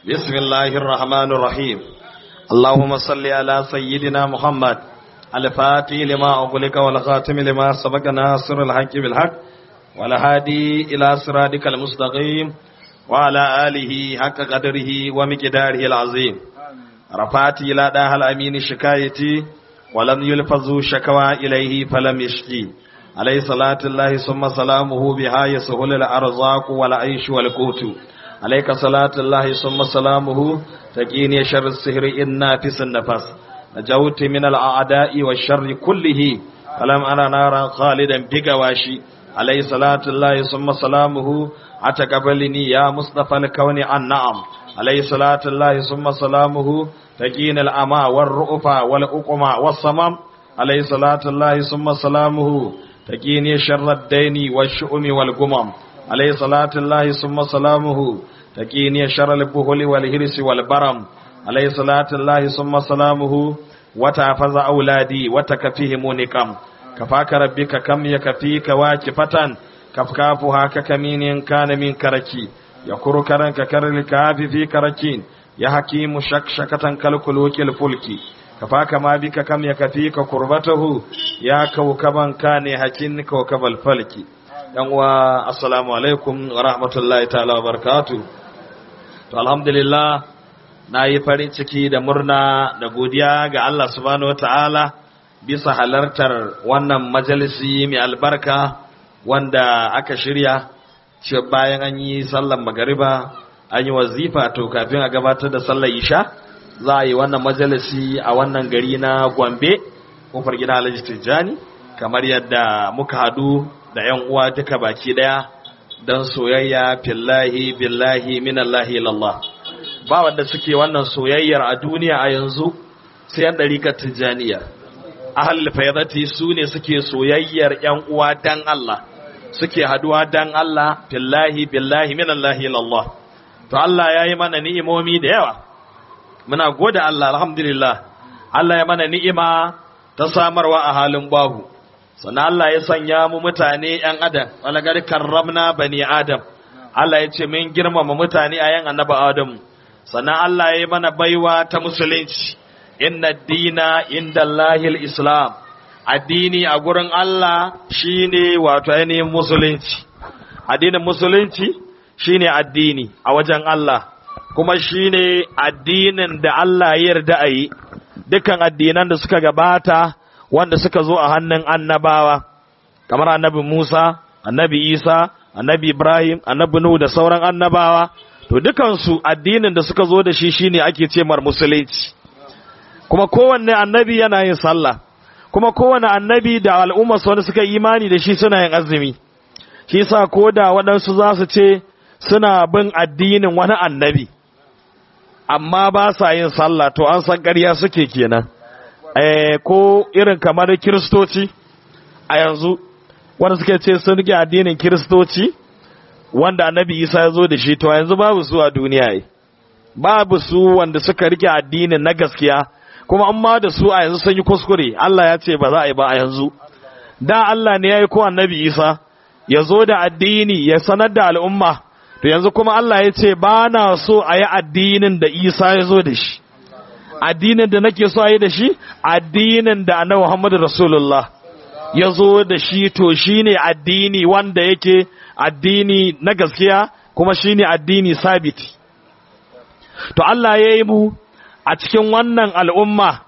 بسم الله الرحمن الرحيم اللهم صل على سيدنا محمد الفاتح لما أغلق والخاتم لما سبق ناصر الحق بالحق والهادي إلى صراطك المستقيم وعلى آله حق قدره ومقداره العظيم رفعت إلى داه الأمين شكايتي ولم يلفظوا شكوى إليه فلم يشكي عليه صلاة الله ثم سلامه بها يسهل الأرزاق والعيش والقوت عليك صلاة الله ثم سلامه تقيني شر السهر إن نافس النفس نجوت من الأعداء والشر كله فلم أنا نارا خالدا بقواشي عليه صلاة الله ثم سلامه أتقبلني يا مصطفى الكون عن نعم عليه صلاة الله ثم سلامه تقين الأمى والرؤفى والأقمى والصمم عليه صلاة الله ثم سلامه تقيني شر الدين والشؤم والقمم عليه صلاة الله ثم سلامه تقيني شر البهل والهرس والبرم عليه صلاة الله ثم سلامه وتعفز أولادي وتكفيهم نقم كفاك ربك كم يكفيك واكفة كفكافها ككمين كان من كركي يكر كرن ككر الكاف في كركين يا حكيم شكشكة كالكلوك الفلكي كفاك ما بك كم يكفيك كربته يا كوكبا كان حكين كوكب الفلك yanwa assalamu alaikum wa rahmatullahi ta'ala wa barakatu to alhamdulillah na yi farin ciki da murna da godiya ga Allah subhanahu wata'ala bisa halartar wannan majalisi mai albarka wanda aka shirya ce bayan an yi sallar magariba an yi wazifa to kafin a gabatar da sallar isha za a yi wannan majalisi a wannan gari na gombe kofar gida alhaji tijjani kamar yadda muka hadu da ‘yan uwa duka baki ɗaya don soyayya fillahi billahi minallahi lallah ba wanda suke wannan soyayyar a duniya a yanzu sai yan ɗarikar tijjaniyar ahal fayyadati su ne suke soyayyar ‘yan uwa dan Allah suke haduwa dan Allah fillahi billahi minallahi lallah to Allah ya yi mana ni'imomi da yawa muna gode Allah alhamdulillah Allah ya mana ni'ima ta samarwa a halin babu sannan Allah ya sanya mu mutane ‘yan adam, walagar karramna bani adam, Allah ya ce min girmama mutane a yan annaba Adamu, sannan Allah ya yi mana baiwa ta musulunci, inna dina inda Allahil Islam, addini a gurin Allah shi ne wato ainihin musulunci, addinin musulunci shi ne addini a wajen Allah, kuma shi ne addinin da Allah ya yarda a yi, dukkan addinan da suka gabata. wanda suka zo a hannun annabawa kamar annabi Musa, annabi Isa, annabi Ibrahim, annabi Nuhu da sauran annabawa to dukansu addinin da suka zo da shi shine ake ce mar musulunci kuma kowanne annabi yana yin sallah kuma kowanne annabi da al'umma wanda suka imani da shi suna yin azumi shi yasa ko da waɗansu za su ce suna bin addinin wani annabi amma ba sa yin sallah to an san ƙarya suke kenan Eh, ko irin kamar kiristoci a yanzu wanda suke ce sun rike addinin kiristoci wanda annabi isa ya zo da shi to yanzu babu su a duniya yi babu su wanda suka rike addinin na gaskiya kuma an ma da su a yanzu sun yi kuskure Allah ya ce ba za a yi ba a yanzu da Allah ne ya yi ko annabi isa ya zo da addini ya sanar da al'umma to yanzu kuma Allah ya ce ba na so a yi addinin da isa ya zo da shi addinin da nake so a yi da shi addinin da annabi Muhammadu Rasulullah ya zo da shi to shine addini wanda yake addini na gaskiya kuma shine addini sabiti to Allah ya yi mu a cikin wannan al'umma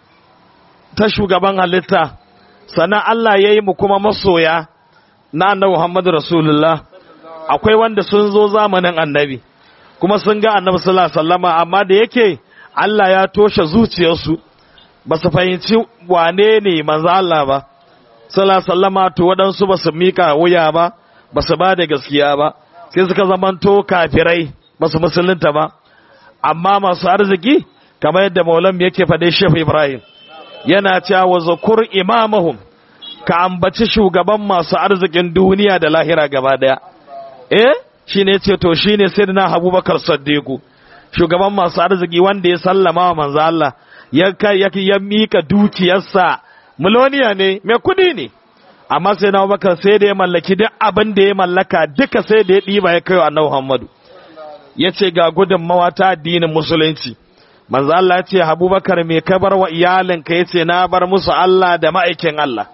ta shugaban halitta sannan Allah ya yi mu kuma masoya na annabi Muhammadu Rasulullah akwai wanda sun zo zamanin annabi kuma sun ga annabi sallallahu alaihi wasallama amma da yake Allah ya toshe zuciyarsu ba su fahimci wane ne manzo Allah ba sallallahu sallama to waɗansu ba su mika wuya ba ba su ba da gaskiya ba sai suka zamanto kafirai ba su musulunta ba amma masu arziki kamar yadda maulam yake faɗe shehu ibrahim yana cewa wa zakur imamahum ka ambaci shugaban masu arzikin duniya da lahira gaba daya eh shine ce to shine sayyidina abubakar saddiqu shugaban masu arziki wanda ya sallama wa manzo Allah ya kai ya mika dukiyarsa miloniya ne mai kudi ne amma sai na Abubakar sai da ya mallaki duk abin da ya mallaka duka sai da ya diba ya kai wa Annabi Muhammadu yace ga gudunmawa ta addinin musulunci manzo Allah yace Abubakar me ka bar wa iyalinka yace na bar musu Allah da ma'aikin Allah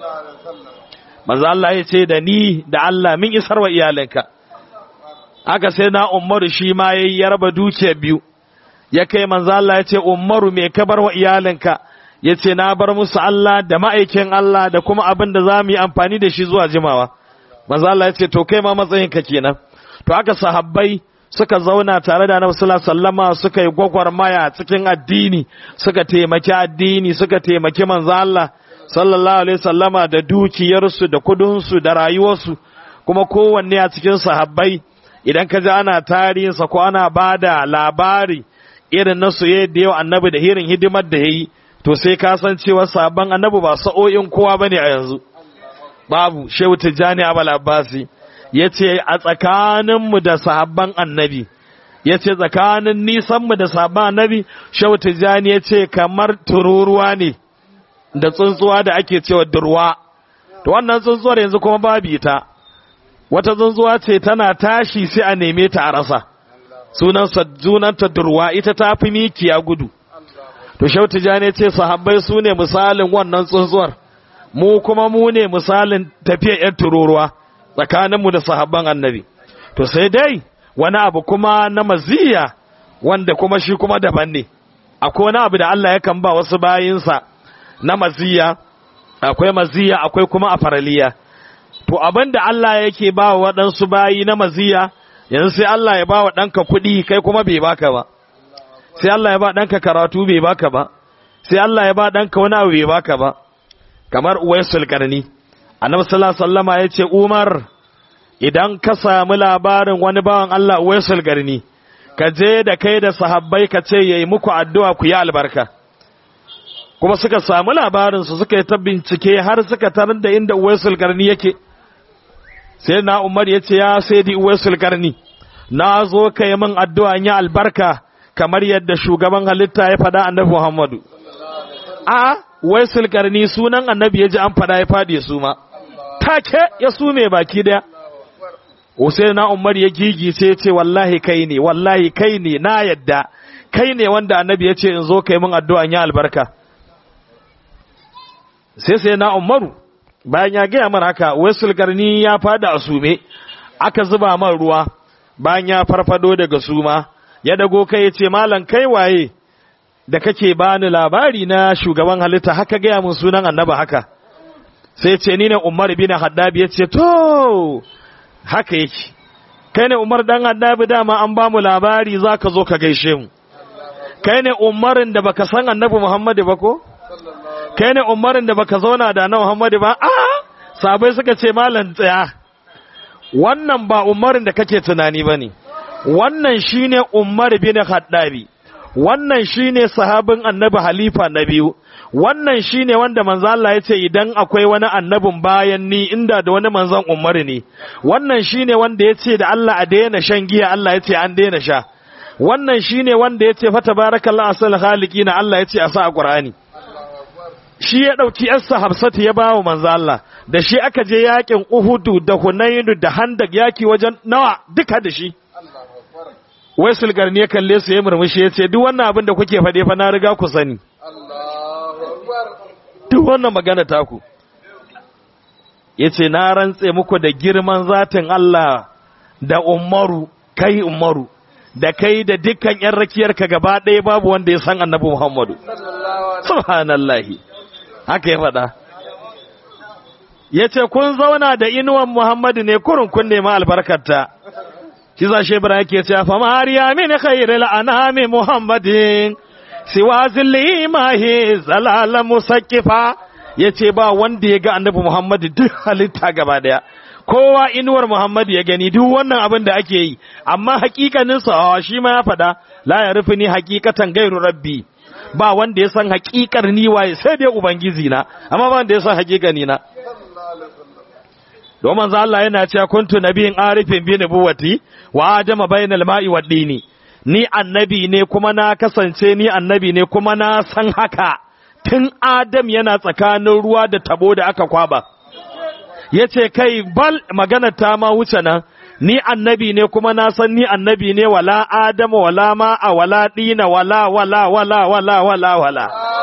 manzo Allah yace da ni da Allah min isar wa iyalinka aka sai na Umaru shi ma yayi ya raba dukiya biyu ya kai manzo Allah yace Umaru me ka bar wa iyalinka yace na bar musu Allah da ma'aikin Allah da kuma abin da zamu yi amfani da shi zuwa jimawa manzo Allah yace to kai ma matsayinka kenan to aka sahabbai suka zauna tare da Annabi sallallahu alaihi wasallama suka yi gwagwarmaya cikin addini suka taimaki addini suka taimaki manzo Allah sallallahu alaihi wasallama da dukiyarsu da kudinsu da rayuwarsu kuma kowanne a cikin sahabbai idan ka ji ana tarihinsa ko ana bada labari irin na soyayya da yau annabi da irin hidimar da yayi to sai ka san cewa sabon annabi ba sa'o'in kowa bane a yanzu babu shehu tijjani abal abbasi ya ce a tsakaninmu da sahabban annabi ya ce tsakanin nisanmu da sahabban annabi shehu tijjani ya ce kamar tururuwa ne da tsuntsuwa da ake cewa durwa to wannan tsuntsuwar yanzu kuma babu ita wata tsuntsuwa ce tana tashi sai a neme ta a rasa sunansa sunanta durwa ita ta fi mikiya gudu to shehu tijjani ya ce sahabbai su ne misalin wannan tsuntsuwar mu kuma mu ne misalin tafiyar ‘yan tururuwa tsakaninmu da sahabban annabi. To sai dai wani abu kuma na maziya wanda kuma shi kuma daban ne, akwai wani abu da Allah yakan ba wasu bayinsa na maziya, akwai maziya akwai kuma a faraliya. To abin da Allah yake ba wa waɗansu bayi na maziya, yanzu sai Allah ya ba wa ɗanka kuɗi kai kuma bai baka ba. Sai Allah ya ba ɗanka karatu bai baka ba. Sai Allah ya ba ɗanka wani abu bai baka ba. kamar uwaisul karni annabi sallallahu alaihi wasallama yace Umar idan ka samu labarin wani bawan Allah uwaisul karni ka je da kai da sahabbai ka ce yayi muku addu'a ku yi albarka kuma suka samu labarin su suka yi ta bincike har suka tarar da inda uwaisul karni yake sai na Umar yace ya sai di uwaisul karni na zo kai min addu'a yi albarka kamar yadda shugaban halitta ya faɗa annabi Muhammadu a wai sulkarni sunan annabi ya ji an fada ya fadi su ma take ya sume baki daya Hussein na Umar ya gigi sai ya ce wallahi kai ne wallahi kai ne na yadda kai ne wanda annabi ya ce in zo kai min addu'a ya albarka sai sai na Umaru bayan ya gaya mana haka wai sulkarni ya fada a sume aka zuba man ruwa bayan ya farfado daga suma ya dago kai ya ce malam kai waye da kake bani labari na shugaban halitta haka gaya mun sunan annaba haka sai ce ni ne Umar bin Haddab ya ce to haka yake kai ne Umar dan Haddab dama an ba mu labari zaka zo ka gaishe mu kai ne Umarin da baka san annabi Muhammad ba ko kai ne Umarin da baka zauna da annabi Muhammad ba a sabai suka ce malam tsaya wannan ba Umarin da kake tunani bane wannan shine Umar bin Haddabi wannan shine sahabin annabi halifa na biyu wannan shine wanda manzo Allah ya ce idan akwai wani annabin bayan ni inda da wani manzon Umar ne wannan shine wanda ya ce da Allah a daina shan giya Allah ya ce an daina sha wannan shine wanda ya ce fa tabarakallahu asal khaliqina Allah ya ce a sa a Qur'ani shi ya dauki yarsa Hafsatu ya bawo manzo Allah da shi aka je yakin Uhudu da Hunainu da Handak yaki wajen nawa duka da shi wai sulgarni ya kalle su ya murmushi ya ce duk wannan abin da kuke faɗe fa na riga ku sani duk wannan magana taku ya ce na rantse muku da girman zatin Allah da umaru kai umaru da kai da dukkan yan rakiyarka gaba ɗaya babu wanda ya san annabi Muhammadu subhanallahi haka ya faɗa ya ce kun zauna da inuwan Muhammadu ne kurun kun nema albarkarta shi za shi Ibrahim ke cewa fa mariya min khairil anami Muhammadin siwa zilli mahi zalala musakkifa yace ba wanda ya ga annabi Muhammad duk halitta gaba daya kowa inuwar Muhammad ya gani duk wannan abin da ake yi amma hakikanin sa shi ma ya fada la ya rufi ni hakikatan gairu rabbi ba wanda ya san hakikar ni waye sai dai ubangiji na amma ba wanda ya san hakikani na don manzo Allah yana cewa kuntu nabiyin arifin bi nubuwati wa adama bainal ma'i wad dini ni annabi ne kuma na kasance ni annabi ne kuma na san haka tun adam yana tsakanin ruwa da tabo da aka kwaba yace kai bal magana ta ma wuce nan ni annabi ne kuma na san ni annabi ne wala adama wala ma'a wala dina wala wala wala wala wala wala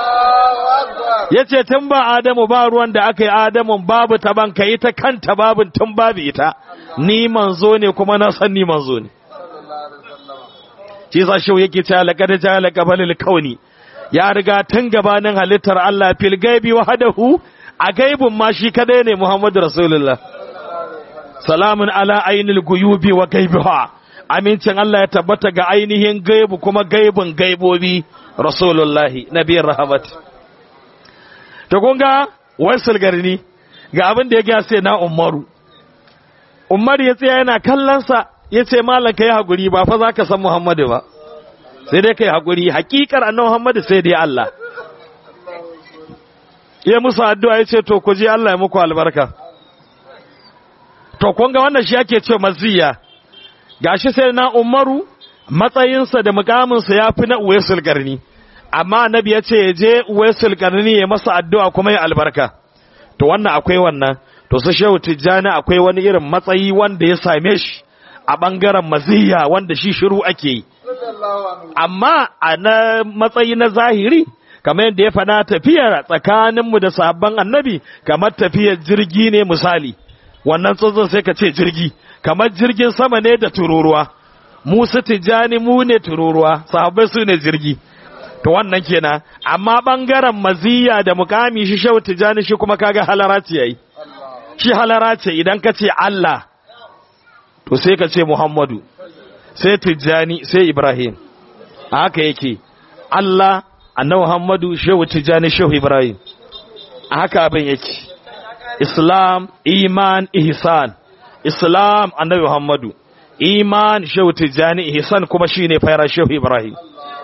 yace tun ba adamu ba ruwan da aka yi adamun babu ta ban kai ta kanta babun tun babu ita ni manzo ne kuma na san ni manzo ne shi yasa shi yake cewa laqad ja'ala qabalil kauni ya riga tun gabanin halittar Allah fil gaibi wahdahu a gaibun ma shi kadai ne Muhammadu Rasulullah salamun ala ainil guyubi wa gaibiha amincin Allah ya tabbata ga ainihin gaibu kuma gaibun gaibobi Rasulullahi nabiyar rahmat to kun ga wasul garni ga abin da ya ga sai na Umaru Umar ya tsaya yana kallon sa yace mallan kai hakuri ba fa zaka san Muhammadu ba sai dai kai hakuri hakikar annabi Muhammadu sai dai Allah ya musu addu'a yace to ku je Allah ya muku albarka to kun ga wannan shi ake ce maziya gashi sai na Umaru matsayinsa da mukaminsa ya fi na Uwaisul Qarni amma annabi ya ce je Uwaisul Qarni ya masa addu'a kuma ya albarka to wannan akwai wannan to su Shehu Tijjani akwai wani irin matsayi wanda ya same shi a bangaren maziya wanda shi shiru ake yi amma a na matsayi na zahiri kamar yadda ya faɗa tafiyar tsakaninmu da sabon annabi kamar tafiyar jirgi ne misali wannan tsuntsun sai ka ce jirgi kamar jirgin sama ne da tururuwa musu tijjani mu ne tururuwa sahabbai su ne jirgi to wannan kenan amma bangaren maziya da mukami shi shehu tijjani shi kuma kaga halara ce yayi shi halara ce idan ka ce Allah to sai ka ce Muhammadu sai tijjani sai Ibrahim haka yake Allah annabi Muhammadu shehu tijjani shehu Ibrahim haka abin yake Islam, iman, ihsan. Islam, annabi Muhammadu. Iman, shehu Tijjani, ihsan kuma shi ne fayar shehu Ibrahim.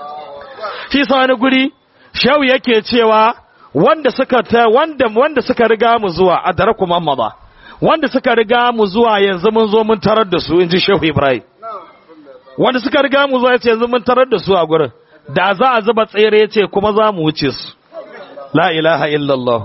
Shi sa wani guri, shehu yake cewa wanda suka ta wanda wanda suka riga mu zuwa a dare kuma maza. Wanda suka riga mu zuwa yanzu mun zo mun tarar da su inji shehu Ibrahim. Wanda suka riga mu zuwa yanzu mun tarar da su a gurin. Da za a zuba tsere yace kuma za mu wuce su. La ilaha illallah.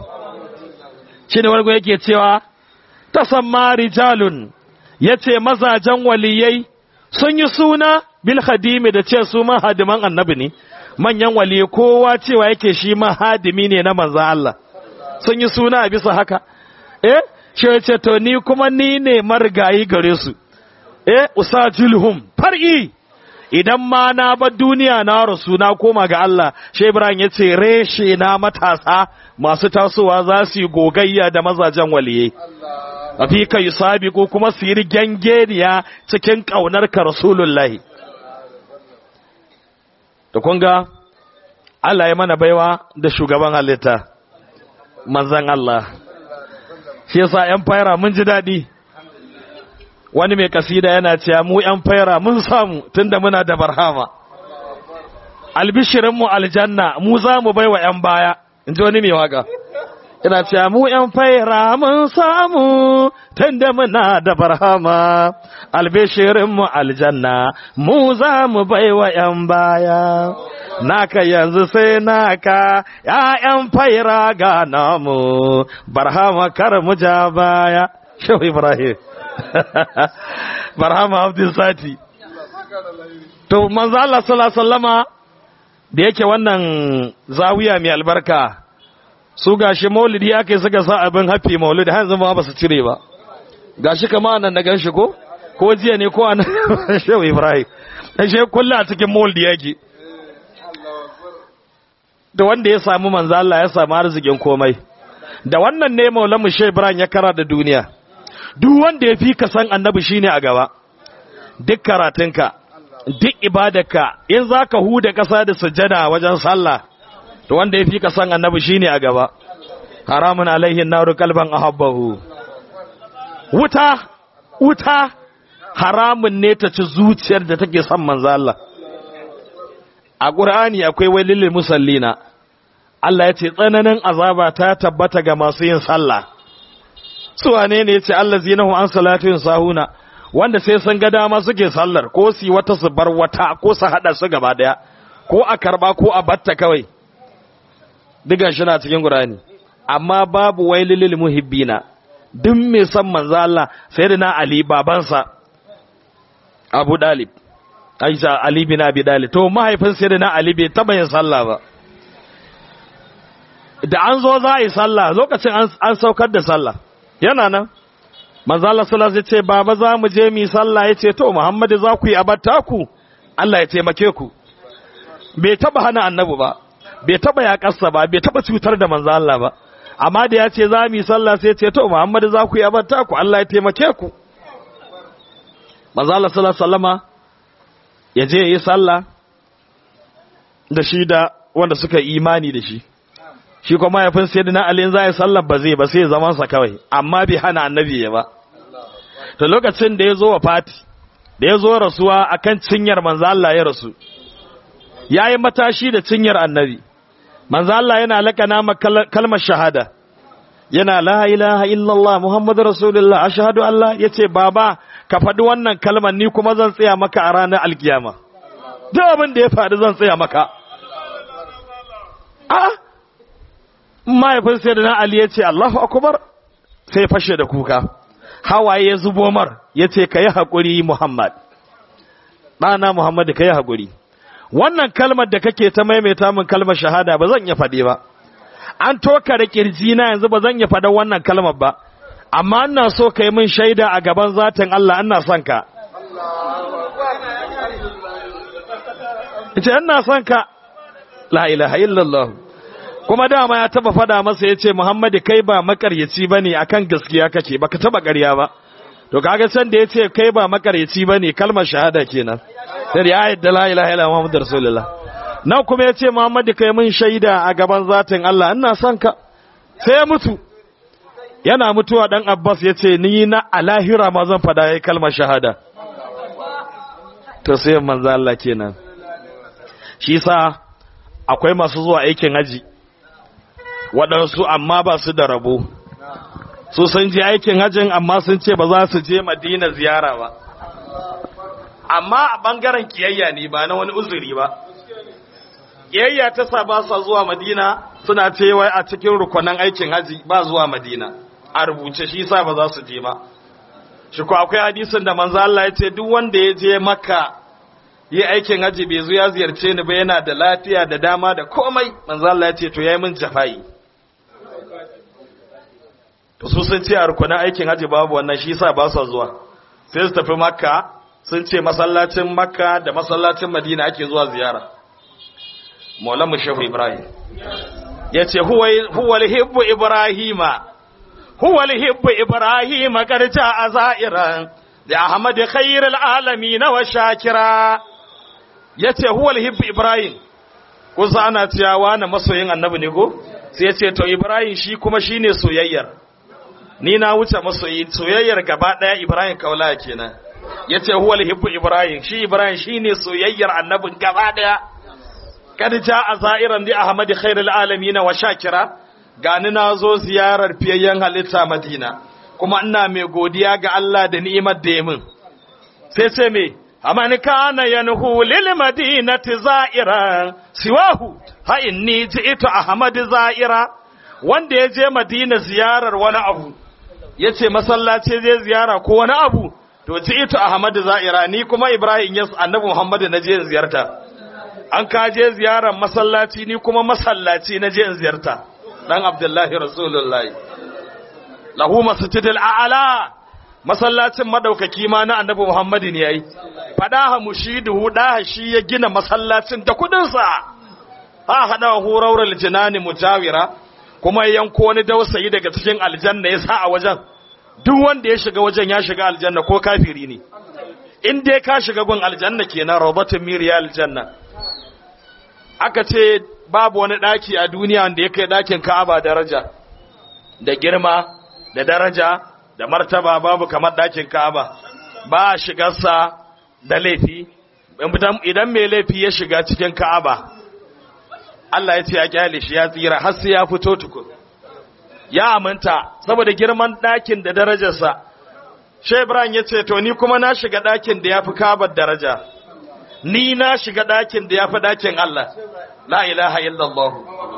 shi ne wargo yake cewa ta samma rijalun ya ce mazajen waliyai sun yi suna bil hadimi da ce su mahadiman annabi ne manyan wali kowa cewa yake shi mahadimi ne na manza Allah sun yi suna a bisa haka eh shi ya ce to ni kuma ni ne marigayi gare su eh usajilhum far'i idan ma na bar duniya na rasu na koma ga Allah shi Ibrahim ya ce reshe na matasa masu tasowa za su yi gogayya da mazajen waliye afi ka yi sabiku kuma su yi gangeniya cikin ƙaunar ka rasulullahi da kunga Allah ya mana baiwa da shugaban halitta manzan Allah shi yasa yan fayara mun ji daɗi wani mai kasida yana cewa mu yan fayara mun samu tunda muna da barhama albishirinmu aljanna mu za mu baiwa yan baya in ji wani mai waka ina cewa mu yan faira mun samu tunda muna da barhama albishirinmu aljanna mu za mu baiwa yan baya naka yanzu sai naka ‘ya'yan faira ga namu barhama kar mu ja baya shehu ibrahim barhama abdul sati to manzo Allah sallallahu alaihi wasallama da yake wannan zawiya mai albarka su gashi maulidi aka suka sa abin hafi maulidi har yanzu ba su cire ba gashi kama nan na ganshi ko ko jiya ne ko anan shehu ibrahim ashe kullu a cikin maulidi yake da wanda ya samu manzo Allah ya samu arzikin komai da wannan ne maulamu shehu ibrahim ya kara da duniya duk wanda ya fi ka san annabi shine a gaba duk karatunka duk ibadarka in za ka huda ƙasa da sujjada wajen sallah to wanda ya fi ka san annabi shine a gaba haramun alaihin naru kalban ahabbahu wuta wuta haramun ne ta ci zuciyar da take son manzo Allah a Qur'ani akwai wailil musallina Allah ya ce tsananin azaba ta tabbata ga masu yin sallah su wane ne yace allazinahu an salatin sahuna wanda sai sun ga dama suke sallar ko su wata su bar wata ko su hada su gaba daya ko a karba ko a batta kawai digan shi na cikin Qur'ani amma babu wailil muhibbina duk mai san manzo Allah sayyidina Ali babansa Abu Dalib Aisha Ali bin Abi Dalib to mahaifin Sayyidina Ali bai taba yin sallah ba da an zo za a yi sallah lokacin an saukar da sallah yana nan manzo Allah sallallahu alaihi ce baba za mu je mu sallah yace to Muhammadu za ku yi abatta ku Allah ya taimake ku bai taba hana annabi ba bai taba yakarsa ba bai taba cutar da manzo Allah ba amma da ya ce za mu yi sallah sai ce to Muhammadu za ku yi abatta ku Allah ya taimake ku manzo Allah sallallahu alaihi wasallama ya je yi sallah da shi da wanda suka imani da shi shi kuma mahaifin sai na alin za ya sallar ba zai ba sai ya zama sa kawai amma bai hana annabi ya ba to lokacin da ya zo wa fati da ya zo rasuwa akan cinyar manzo Allah ya rasu yayi matashi da cinyar annabi manzo Allah yana lakana ma kalmar shahada yana la ilaha illallah muhammadur rasulullah ashhadu an la yace baba ka faɗi wannan kalmar ni kuma zan tsaya maka a ranar alkiyama duk abin da ya faɗi zan tsaya maka a mahaifin sai da na Ali ya ce Allahu akubar sai fashe da kuka hawaye ya zubo mar ya ce ka yi haƙuri Muhammad ɗana Muhammadu ka yi haƙuri wannan kalmar da kake ta maimaita min kalmar shahada ba zan iya faɗe ba an toka da ƙirji na yanzu ba zan iya faɗa wannan kalmar ba amma ina so ka yi min shaida a gaban zatin Allah ina son ka ita ina son ka la ilaha illallah kuma dama ya taba fada masa yace Muhammadu kai ba makaryaci bane akan gaskiya kake baka taba ƙarya ba to kaga san da yace kai ba makaryaci bane kalmar shahada kenan sai ya yadda la ilaha illallah muhammadur rasulullah nan kuma yace Muhammadu kai mun shaida a gaban zatin Allah ina son ka sai ya mutu yana mutuwa dan Abbas yace ni na alahira ma zan fada yayi kalmar shahada to sai manzo Allah kenan shi sa akwai masu zuwa aikin haji waɗansu amma ba su da rabo su sun je aikin hajjin amma sun ce ba za su je madina ziyara ba amma a ɓangaren kiyayya ne ba na wani uzuri ba kiyayya ta sa ba sa zuwa madina suna ce wai a cikin rukunan aikin haji ba zuwa madina a rubuce shi sa ba za su je ba shi ko akwai hadisin da manzo Allah ya ce duk wanda ya je makka yi aikin haji bai zo ya ziyarce ni ba yana da lafiya da dama da komai manzo Allah ya ce to yayi min jafa'i to su sun ce a rukunin aikin haji babu wannan shi yasa ba su zuwa sai su tafi makka sun ce masallacin makka da masallacin madina ake zuwa ziyara maulan mu shehu ibrahim ya ce huwa hibbu ibrahima huwa hibbu ibrahima karja a za'iran da ahmad khairul alamin wa shakira ya ce huwa hibbu ibrahim kusa ana cewa na masoyin annabi ne ko sai ya ce to ibrahim shi kuma shine soyayyar ni na wuce masoyi soyayyar gaba daya Ibrahim kaula kenan yace huwal hibbu Ibrahim shi Ibrahim shine soyayyar annabin gaba daya kad jaa za'iran li Ahmad khairul alamin wa shakira gani nazo ziyarar fiyayyen halitta Madina kuma ina mai godiya ga Allah da ni'imar da ya min sai ce me aman kana yanhu lil madinati za'iran siwahu ha inni ji'tu Ahmad za'ira wanda ya je Madina ziyarar wani abu ya ce masallaci zai ziyara ko wani abu to ji ito ahmadu za'ira ni kuma ibrahim yas annabi muhammadu na je in ziyarta an ka je ziyarar masallaci ni kuma masallaci na je in ziyarta dan abdullahi rasulullahi lahu masjidil a'la masallacin madaukaki ma na annabi muhammadu ne yayi fadaha mushidu da shi ya gina masallacin da kudin sa ha hada huraural jinani mujawira kuma ya yanko wani dausayi daga cikin aljanna ya sa a wajen duk wanda ya shiga wajen ya shiga aljanna ko kafiri ne in dai ka shiga gun aljanna kenan rawbatun miriya aljanna aka ce babu wani daki a duniya wanda ya kai dakin Ka'aba daraja da girma da daraja da martaba babu kamar dakin Ka'aba ba shigarsa da laifi idan mai laifi ya shiga cikin Ka'aba Allah ya ce ya kyale shi ya tsira har sai ya fito tukun ya aminta saboda girman ɗakin da darajarsa Shai Ibrahim ya ce to ni kuma na shiga ɗakin da ya fi kabar daraja ni na shiga ɗakin da ya fi ɗakin Allah la ilaha illallah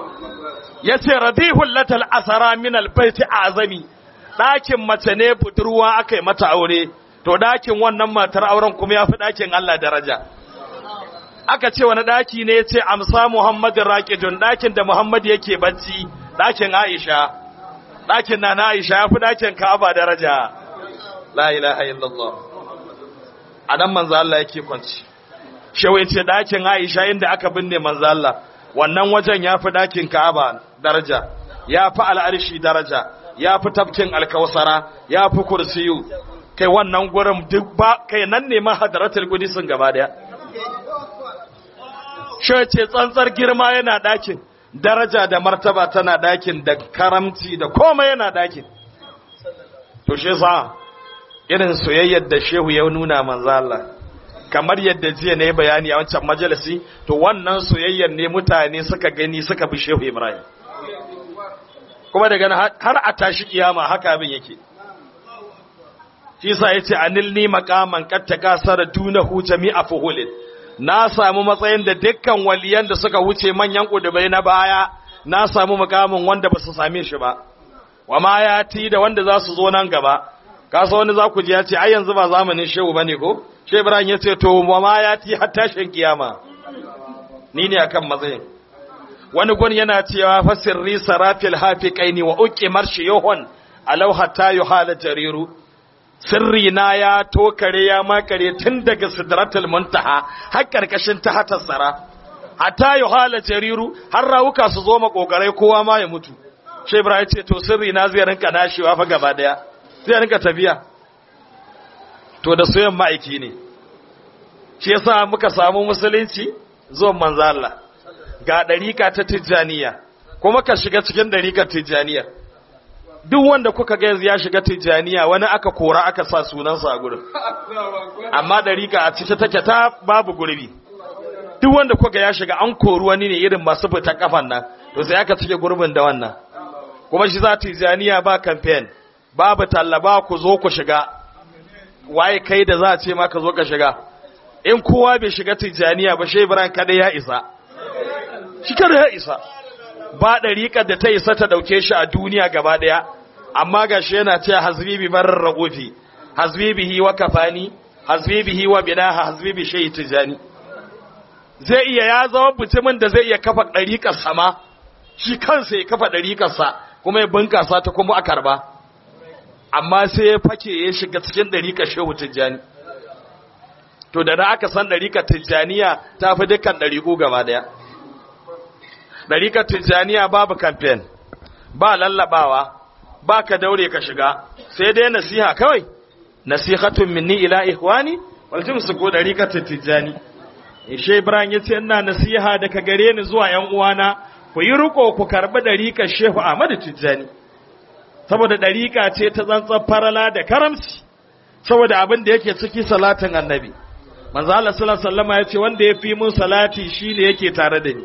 ya ce radihul latal asara min albaiti azami ɗakin mace ne budurwa aka yi mata aure to ɗakin wannan matar auren kuma ya fi ɗakin Allah daraja aka ce wani ɗaki ne ya ce amsa Muhammadin raƙidun ɗakin da Muhammad yake bacci ɗakin Aisha ɗakin na na Aisha ya fi ɗakin Ka'aba daraja la ilaha illallah a nan manzo Allah yake kwanci shawai ce ɗakin Aisha inda aka binne manzo Allah wannan wajen ya fi ɗakin Ka'aba daraja ya fi al'arshi daraja ya fi tafkin alkawsara ya fi kursiyu kai wannan gurin duk ba kai nan ne mahadaratul qudisin gaba daya shi ce tsantsar girma yana ɗakin daraja da martaba tana ɗakin da karamci da komai yana ɗakin to shi sa irin soyayyar da shehu ya nuna manzo Allah kamar yadda jiya ne bayani a wancan majalisi to wannan soyayyar ne mutane suka gani suka bi shehu Ibrahim kuma daga har a tashi kiyama haka abin yake shi sa yace anilni maqaman qad takasara dunahu jami'a fuhulin na samu matsayin da dukkan waliyan da suka wuce manyan kudubai na baya na samu makamin wanda ba su same shi ba wa ma ya ti da wanda za su zo nan gaba kasa wani za ku ji ya ce ai yanzu ba zamanin shehu bane ko shehu ibrahim ya ce to wa ma ya ti har tashin kiyama ni ne akan matsayin wani gun yana cewa fa sirri sarafil hafiqaini wa uqimar shiyuhun alau hatta yuhala jariru sirri na ya tokare ya makare tun daga sidratul muntaha har karkashin tahatar sara hatta yuhala jariru har rawuka su zo makogarai kowa ma ya mutu shi ibrahim ce to sirri na zai rinka nashewa fa gaba daya zai rinka tafiya to da soyan ma'aiki ne shi yasa muka samu musulunci zuwan manzo Allah ga dariƙa ta tijjaniya kuma ka shiga cikin dariƙar tijjaniya duk wanda kuka ga ya shiga tijjaniya wani aka kora aka sa sunansa a gurin amma dariƙa a cike take ta babu gurbi duk wanda kuka ya shiga an kori wani ne irin masu fita kafan nan to sai aka cike gurbin da wannan kuma shi za tijjaniya ba campaign babu tallaba ku zo ku shiga waye kai da za a ce ma ka zo ka shiga in kowa bai shiga tijjaniya ba shi Ibrahim kada ya isa shi kada ya isa ba ɗariƙar da ta isa ta ɗauke shi a duniya gaba ɗaya amma ga shi yana ce hasbibi marar ragofi hasbibihi wa kafani hasbibihi wa binaha hasbibi shayi tijani zai iya ya zama mutumin da zai iya kafa ɗariƙar sama shi kansa ya kafa ɗariƙarsa kuma ya bunkasa ta kuma a karba amma sai ya fake ya shiga cikin ɗariƙar shehu tijjani to da na aka san ɗariƙar tijjaniya ta fi dukkan ɗariƙu gaba ɗaya ɗariƙar tijjaniya babu kamfen ba lallabawa ba ka daure ka shiga sai dai nasiha kawai nasihatun minni ila ihwani wal jimsu ko ɗariƙar tijjani ishe ibrahim ya ce ina nasiha daga gare ni zuwa ‘yan uwana ku yi riko ku karɓi ɗariƙar shehu ahmadu tijjani saboda ɗariƙa ce ta tsantsar farala da karamci saboda abin da yake ciki salatin annabi manzo Allah sallallahu alaihi wasallam ya ce wanda ya fi mun salati shine yake tare da ni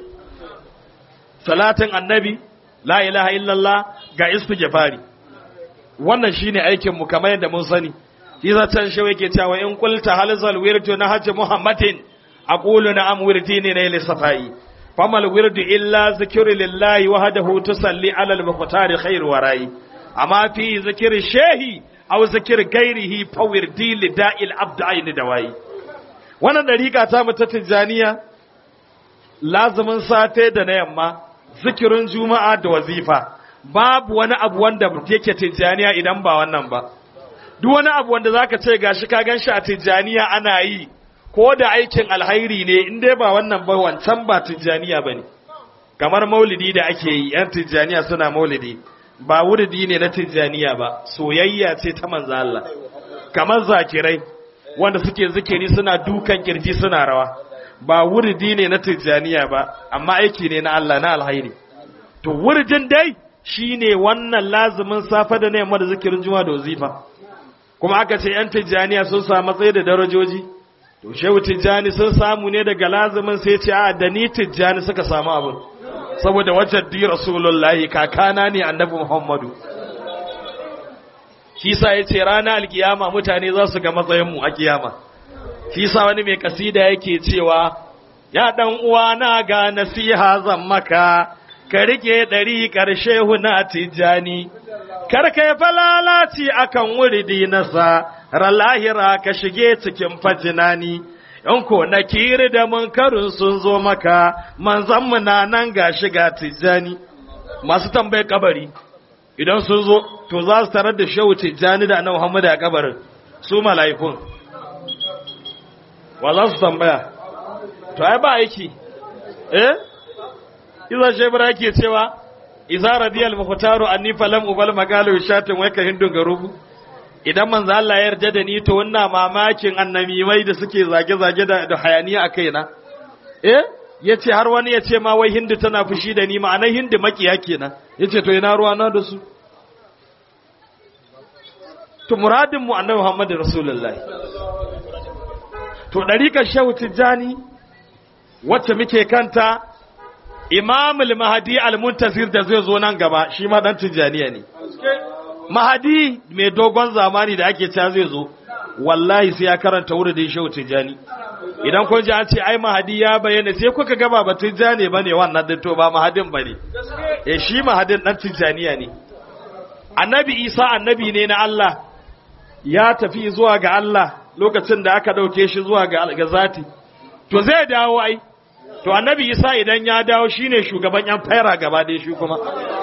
salatin annabi la ilaha illallah ga istighfari wannan shine aikin mu kamar yadda mun sani shi zaton shi yake cewa in qulta halzal wirdu na hajji muhammadin aqulu na'am wirdi ne na safai famal wirdu illa zikru lillahi wahdahu tusalli ala al-muqtari khair warai amma fi zikri shehi aw zikri ghairihi fa wirdi lida'il abd ayn dawai wannan dariƙa ta mu ta tijaniya lazumin safe da na yamma zikirin juma'a da wazifa babu wani abu wanda yake tijaniya idan ba wannan ba duk wani abu wanda zaka ce gashi ka ganshi a tijaniya ana yi ko da aikin alhairi ne in dai ba wannan ba wancan ba tijaniya bane kamar maulidi da ake yi yan tijaniya suna maulidi ba wuridi ne na tijaniya ba soyayya ce ta manzo Allah kamar zakirai wanda suke zikiri suna dukan kirji suna rawa ba wuridi ne na tijjaniya ba amma aiki ne na Allah na alhairi to wuridin dai shine wannan lazumin safa da yamma da zikirin juma da wazifa kuma aka ce yan tijjaniya sun samu matsayi da darajoji to shehu tijjani sun samu ne daga lazumin sai ce a da ni tijjani suka samu abin saboda wajen di rasulullahi kakana ne annabi muhammadu shi sa ya ce rana alkiyama mutane za su ga matsayinmu a kiyama shi sa wani mai kasida yake cewa ya dan uwa na ga nasiha zan maka ka rike ɗari ƙarshe huna tijjani karka ya falalaci akan wuridi nasa lahira ka shige cikin fajinani in ko na kiri da munkarin sun zo maka manzan mu na nan ga shiga tijjani masu tambayar kabari idan sun zo to za su tarar da shehu tijjani da annabi Muhammad a kabarin su mala'ikun wa za su tambaya to ai ba aiki eh iza shebra yake cewa iza radiyal mukhtaru anni falam ubal magalu shatin wai ka hindun garubu idan manzo Allah ya yarda da ni to wannan mamakin annamimai da suke zage zage da, da hayaniya a kaina eh yace har wani yace ma wai hindu tana fushi da ni ma'anar hindu makiya kenan yace to ina ruwa na da su to muradin mu annabi Muhammad rasulullahi to dariƙar shehu tijjani wacce muke kanta imam al-mahdi al-muntazir da zai zo nan gaba shi ma dan tijjaniya ne mahadi mai dogon zamani da ake cewa zai zo wallahi sai ya karanta wurin da shehu tijjani idan kun ji an ce ai mahadi ya bayyana sai kuka gaba ba tijjani bane wannan din to ba mahadin bane eh shi mahadin dan tijjaniya ne annabi isa annabi ne na Allah ya tafi zuwa ga Allah lokacin da aka dauke shi zuwa ga zati to zai dawo ai to annabi isa idan ya dawo shine shugaban yan faira gaba da shi kuma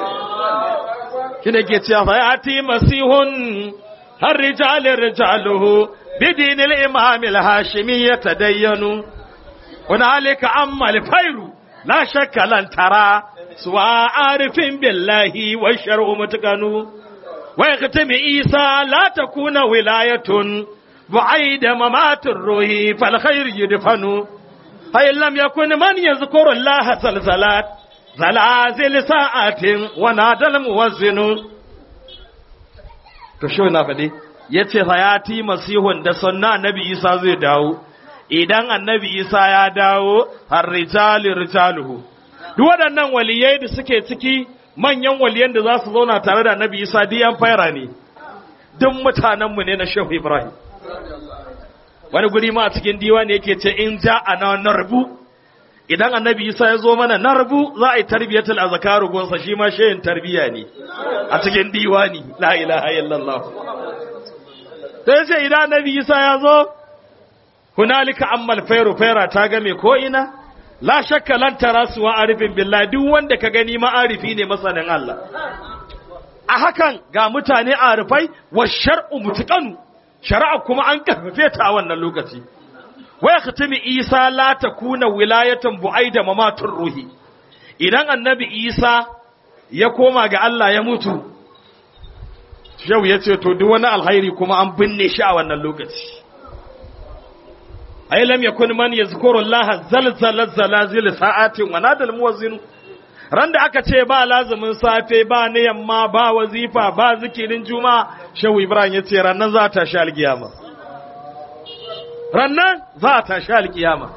shine ke cewa fa yati masihun har rijal rijaluhu bidin al-imam al-hashimi yatadayyanu hunalika amma al-fairu la shakka lan tara suwa arifin billahi wa shar'u mutakanu wa yakhtami isa la takuna wilayatun بعيد ممات الروح فالخير يدفن فإن لم يكن من يذكر الله زلزلات زلازل ساعات ونادى الموزن to shi na faɗi ya ce hayati masihun da sunna annabi isa zai dawo idan annabi isa ya dawo har rijali rijaluhu duk waɗannan waliyai da suke ciki manyan waliyan da za su zauna tare da annabi isa diyan faira ne duk mutanenmu ne na shehu ibrahim wani guri ma a cikin diwani yake ce in ja a na narbu idan annabi isa ya zo mana narbu za a yi tarbiyatul azkaru gonsa shi ma shehin tarbiya ne a cikin diwani la ilaha illallah sai ce idan annabi isa ya zo hunalika ammal fairu faira ta game ko ina la shakka lan tara suwa arifin billahi duk wanda ka gani ma'arifi ne masanin Allah a hakan ga mutane arifai wa shar'u mutqanu shari'a kuma an karfafe ta a wannan lokaci wai khatimi isa la takuna wilayatan bu'aida mamatun ruhi idan annabi isa ya koma ga Allah ya mutu shehu ya ce to duk wani alhairi kuma an binne shi a wannan lokaci ai lam yakun man yazkuru Allah zalzala zalazil sa'atin wa nadal muwazzin ran da aka ce ba lazumin safe ba na yamma ba wazifa ba zikirin juma'a shehu ibrahim ya ce rannan za ta sha alkiyama rannan za ta sha alkiyama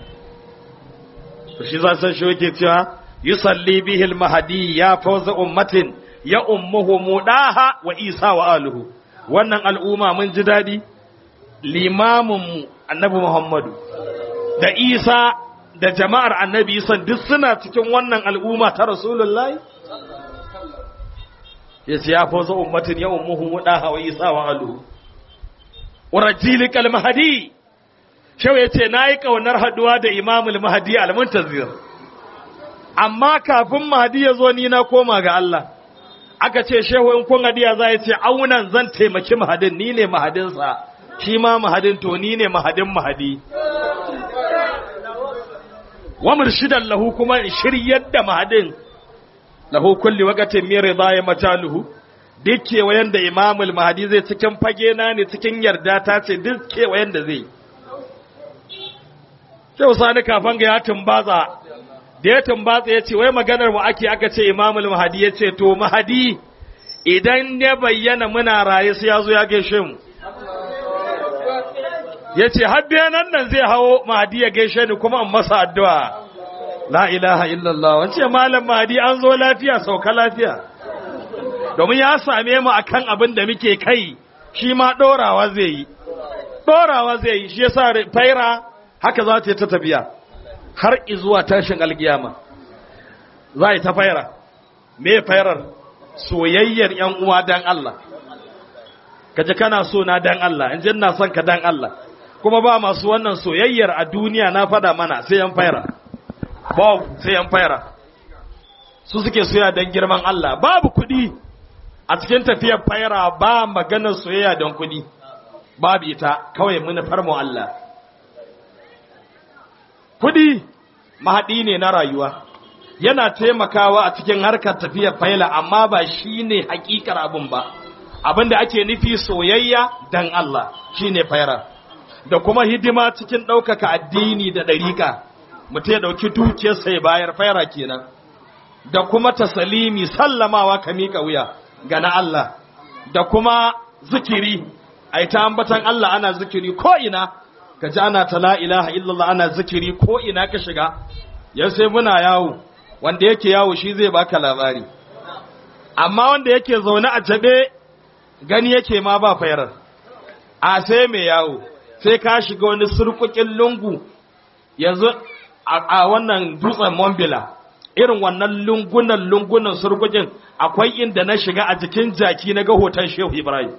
shi za san shi yake cewa yusalli bihi almahdi ya fawza ummatin ya ummuhu mudaha wa isa wa aluhu wannan al'umma mun ji dadi limamin mu annabi muhammadu da isa da jama'ar annabi isa duk suna cikin wannan al'umma ta rasulullahi ya ce ya fawza ummatin ya ummuhu mudaha wa isa wa aluhu urajili kalmahadi shau ya ce na yi ƙaunar haɗuwa da imamul mahadi al-muntazir amma kafin mahadi ya zo ni na koma ga Allah aka ce shehu in kun hadiya za ya ce aunan zan taimaki mahadin ni ne mahadinsa shi ma mahadin to ni ne mahadin mahadi wa murshidan lahu kuma in shiryar da mahadin lahu kulli waqatin min ridaya mataluhu duk kewayen da imamul mahadi zai cikin fage na ne cikin yarda ta ce duk kewayen da zai sai sani kafan ga ya tumbatsa da ya tumbatsa ya ce wai maganar mu ake aka ce imamul mahadi ya ce to mahadi idan ya bayyana muna raye sai ya zo ya gaishe mu ya ce habbe nan nan zai hawo mahadi ya gaishe ni kuma in masa addu'a la ilaha illallah wance malam mahadi an zo lafiya sauka lafiya domin ya same mu akan abin da muke kai shi ma dorawa zai yi dorawa zai yi shi yasa faira haka za ta yi ta tafiya har izuwa tashin algiyama za yi ta faira me fairar soyayyar ‘yan uwa dan Allah kaje kana so na dan Allah in ina son ka dan Allah kuma ba masu wannan soyayyar a duniya na fada mana sai yan faira babu sai yan faira su suke soya dan girman Allah babu kuɗi a cikin tafiyar faira ba maganar soyayya don kuɗi babu ita kawai munafar mu Allah kuɗi mahaɗi ne na rayuwa yana taimakawa a cikin harkar tafiyar faila amma ba shi ne hakikar abin ba abin da ake nufi soyayya dan Allah shi ne faira da kuma hidima cikin ɗaukaka addini da ɗariƙa mutum ya ɗauki dukiyarsa ya bayar faira kenan da kuma tasalimi sallamawa ka miƙa wuya ga na Allah da kuma zikiri a ta ambatan Allah ana zikiri ko ina ka ji ana ta la ilaha illallah ana zikiri ko ina ka shiga yau sai muna yawo wanda yake yawo shi zai baka labari amma wanda yake zaune a jabe gani yake ma ba fayar a sai mai yawo sai ka shiga wani surkukin lungu yanzu a wannan dutsen mombila irin wannan lungunan lungunan surkukin akwai inda na shiga a jikin jaki na ga hoton shehu ibrahim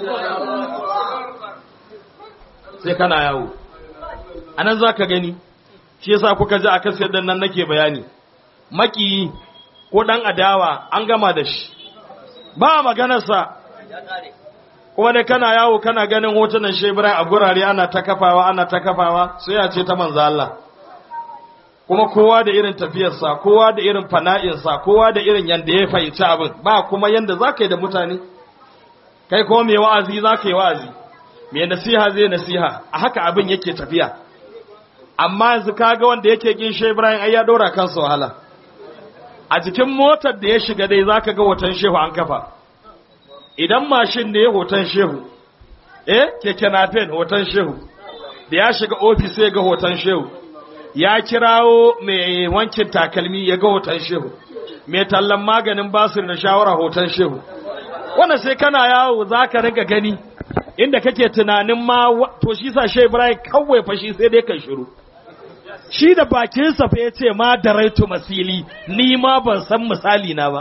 sai kana yawo anan za ka gani shi yasa kuka ji a kasar da nan nake bayani maki ko ɗan adawa an gama da shi ba maganarsa kuma dai kana yawo kana ganin hotunan shebira a gurare ana ta kafawa ana ta kafawa sai ya ce ta manzo Allah kuma kowa da irin tafiyarsa kowa da irin fana'insa kowa da irin yanda ya fahimci abin ba kuma yanda za ka yi da mutane kai kuma mai wa'azi za ka yi wa'azi mai nasiha zai nasiha a haka abin yake tafiya amma yanzu kaga wanda yake kin shi Ibrahim ai ya dora kansa wahala a jikin motar da ya shiga dai zaka ga hoton shehu an kafa idan mashin ne hoton shehu eh keke napep hoton shehu da ya shiga ofis sai ga hoton shehu ya kirawo mai wankin takalmi ya ga hoton shehu mai tallan maganin basir da shawara hoton shehu wannan sai kana yawo zaka riga gani inda kake tunanin ma to shi sa shehu Ibrahim kawai fashi sai dai kan shiru shi da bakinsa fa ya ce ma da raitu masili ni ma ban san misali na ba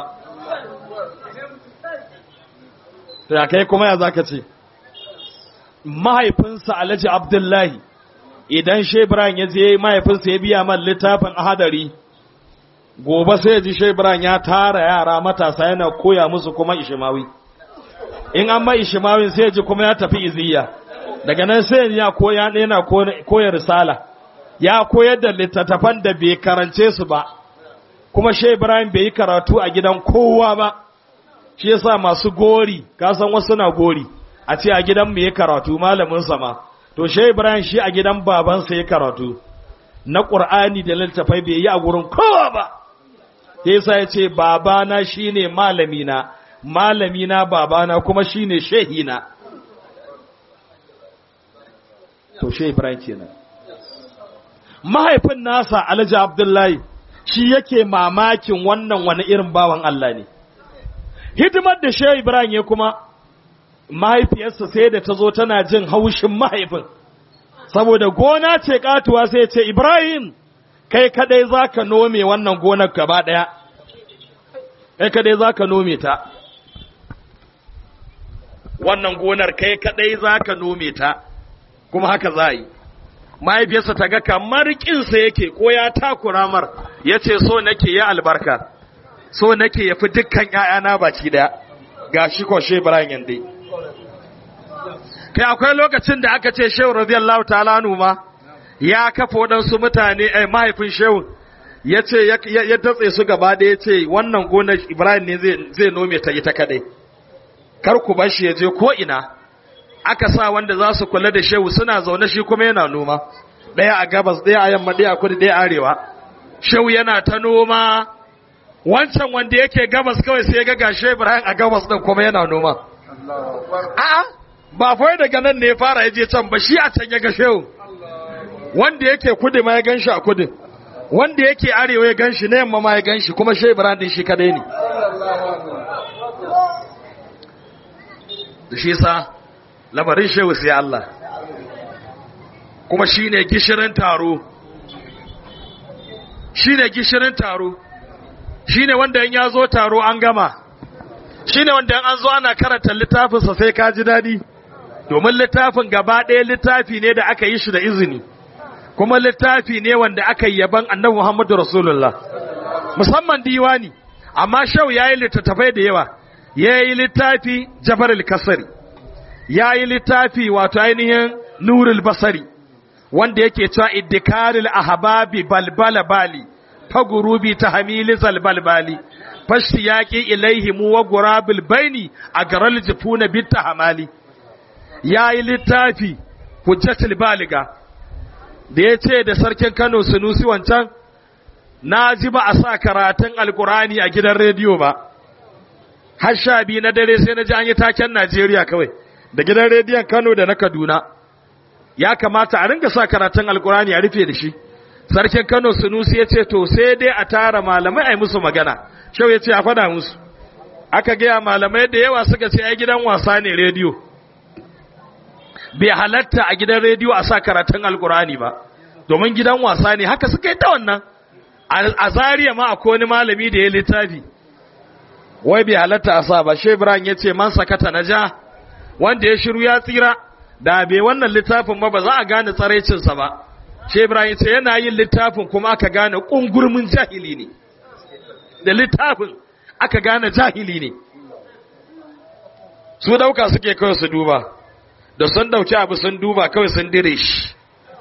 to ya kai kuma ya zaka ce mahaifinsa alhaji abdullahi idan shebran ya je mahaifinsa ya biya man littafin ahadari gobe sai ji shebran ya tara yara matasa yana koya musu kuma ishimawi in an ma ishimawin sai ji kuma ya tafi iziya daga nan sai ya koya yana koya risala ya koyar da littattafan da bai karance su ba kuma shi Ibrahim bai yi karatu a gidan kowa ba shi yasa masu gori kasan wasu na gori a ce a gidan mu yi karatu malamin sama to shi Ibrahim shi a gidan babansa ya karatu na Qur'ani da littattafai bai yi a gurin kowa ba yasa ya ce babana shine malamina malamina babana kuma shine shehina to shi Ibrahim kenan mahaifin nasa alhaji abdullahi shi yake mamakin wannan wani irin bawan Allah ne hidimar da shehu ibrahim ya kuma mahaifiyarsa sai da ta zo tana jin haushin mahaifin saboda gona ce katuwa sai ce ibrahim kai kadai za ka nome wannan gonar gaba daya kai kadai za ka nome ta wannan gonar kai kadai za ka nome ta kuma haka za yi mahaifiyarsa ta ga kamar kinsa yake ko ya takura mar ya ce so nake ya albarka so nake ya fi dukkan ‘ya'yana baki daya ga shi ko shi Ibrahim yande. Kai akwai lokacin da aka ce Shehu radiyallahu ta'ala ma ya kafa waɗansu mutane ai mahaifin Shehu ya ce ya datse su gaba da ya ce wannan gonar Ibrahim ne zai nome ta ita kadai. Kar ku bar shi ya je ko ina. aka sa wanda za su kula da shehu suna zaune shi kuma yana noma ɗaya a gabas ɗaya a yamma ɗaya a kudu ɗaya arewa shehu yana ta noma wancan wanda yake gabas kawai sai ga gashe ibrahim a gabas ɗin kuma yana noma a'a ba fa daga nan ne ya fara ya je can ba shi a can ya ga shehu wanda yake kudu ma ya gan shi a kudu wanda yake arewa ya gan shi na yamma ma ya gan shi kuma shehu ibrahim din shi kadai ne da shi sa lamarin shehu sai Allah kuma shi ne gishirin taro shi ne gishirin taro shi ne wanda in ya zo taro an gama shine wanda an zo ana karanta littafinsa sai ka ji daɗi domin littafin gaba ɗaya littafi ne da aka yi shi da izini kuma littafi ne wanda aka yi yaban annabi Muhammadu Rasulullah musamman diwani amma shau ya yi littattafai da yawa ya yi littafi jabaril kasari ya yi littafi wato ainihin nurul basari wanda yake cewa iddikaril ahbabi balbala bali fagurubi ta hamili zalbalbali fashi yaƙi ilaihimu wa gurabil baini a garal jifuna bitta hamali ya yi littafi hujjatul baliga da ya ce da sarkin kano sunusi wancan na ji ba a sa karatun alkurani a gidan rediyo ba har sha biyu na dare sai na ji an yi taken najeriya kawai da gidan rediyon kano da na kaduna ya kamata a ringa sa karatun alkurani a rufe da shi sarkin kano sunusi ya ce to sai dai a tara malamai a yi musu magana shau ya ce a faɗa musu aka gaya malamai da yawa suka ce ai gidan wasa ne rediyo bai halatta a gidan rediyo a sa karatun alkurani ba domin gidan wasa ne haka suka yi ta wannan a zariya ma akwai wani malami da ya littafi wai bai halatta a sa ba shebran ya ce man sakata na ja wanda ya shiru ya tsira da bai wannan littafin ba ba za a gane tsaraicinsa ba shebran ya ce yana yin littafin kuma aka gane ƙungurmin jahili ne da littafin aka gane jahili ne su dauka suke kawai su duba da sun dauki abu sun duba kawai sun dire shi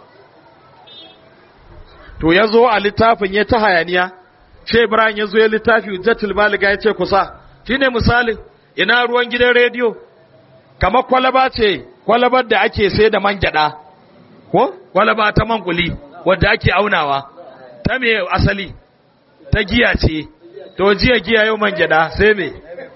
to ya zo a littafin ya ta hayaniya ce ibrahim ya zo ya littafi hujjatul baliga ya ce kusa shine misalin ina ruwan gidan rediyo kamar kwalaba ce kwalabar da ake sai da man gyada ko kwalaba ta man kuli wadda ake aunawa ta me asali ta giya ce to jiya giya yau man gyada sai me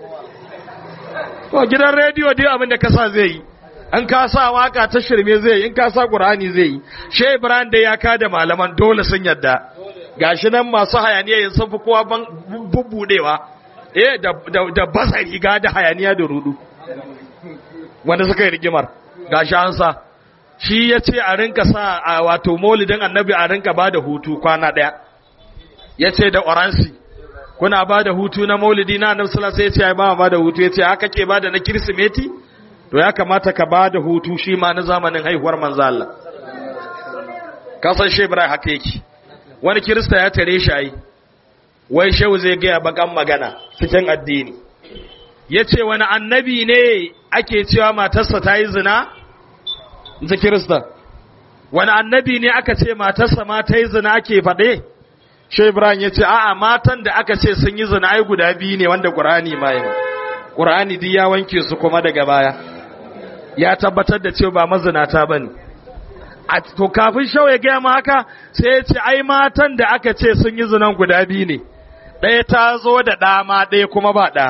to gidan rediyo dai abin da kasa zai yi an ka sa waka ta shirme zai yi in ka sa qur'ani zai yi she ibrahim da ya ka da malaman dole sun yadda gashi nan masu hayaniya yin sun fi kowa ban bubbudewa eh da da basa riga da hayaniya da rudu wanda suka yi rigimar gashi an sa shi ya ce a rinka sa a wato maulidin annabi a rinka ba da hutu kwana ɗaya ya ce da oransi kuna ba da hutu na maulidi na annabi sallallahu alaihi wasallam ya ce ba ba da hutu ya ce haka ke ba da na kirsimeti to ya kamata ka ba da hutu shi ma na zamanin haihuwar manzo Allah kasan shi Ibrahim haka yake wani kirista ya tare shi ai wai shehu zai gaya bakan magana cikin addini yace wani annabi ne ake cewa matarsa ta yi zina ta kirista wani annabi ne aka ce matarsa ma ta yi zina ake faɗe shi Ibrahim ya ce a'a matan da aka ce sun yi zina ai guda biyu ne wanda Qur'ani ma yi Qur'ani duk ya wanke su kuma daga baya ya tabbatar da cewa ba mazinata bane a to kafin shau ya gaya ma haka sai ya ce ai matan da aka ce sun yi zinan guda biyu ne ɗaya ta zo da ɗama ɗaya kuma ba ɗa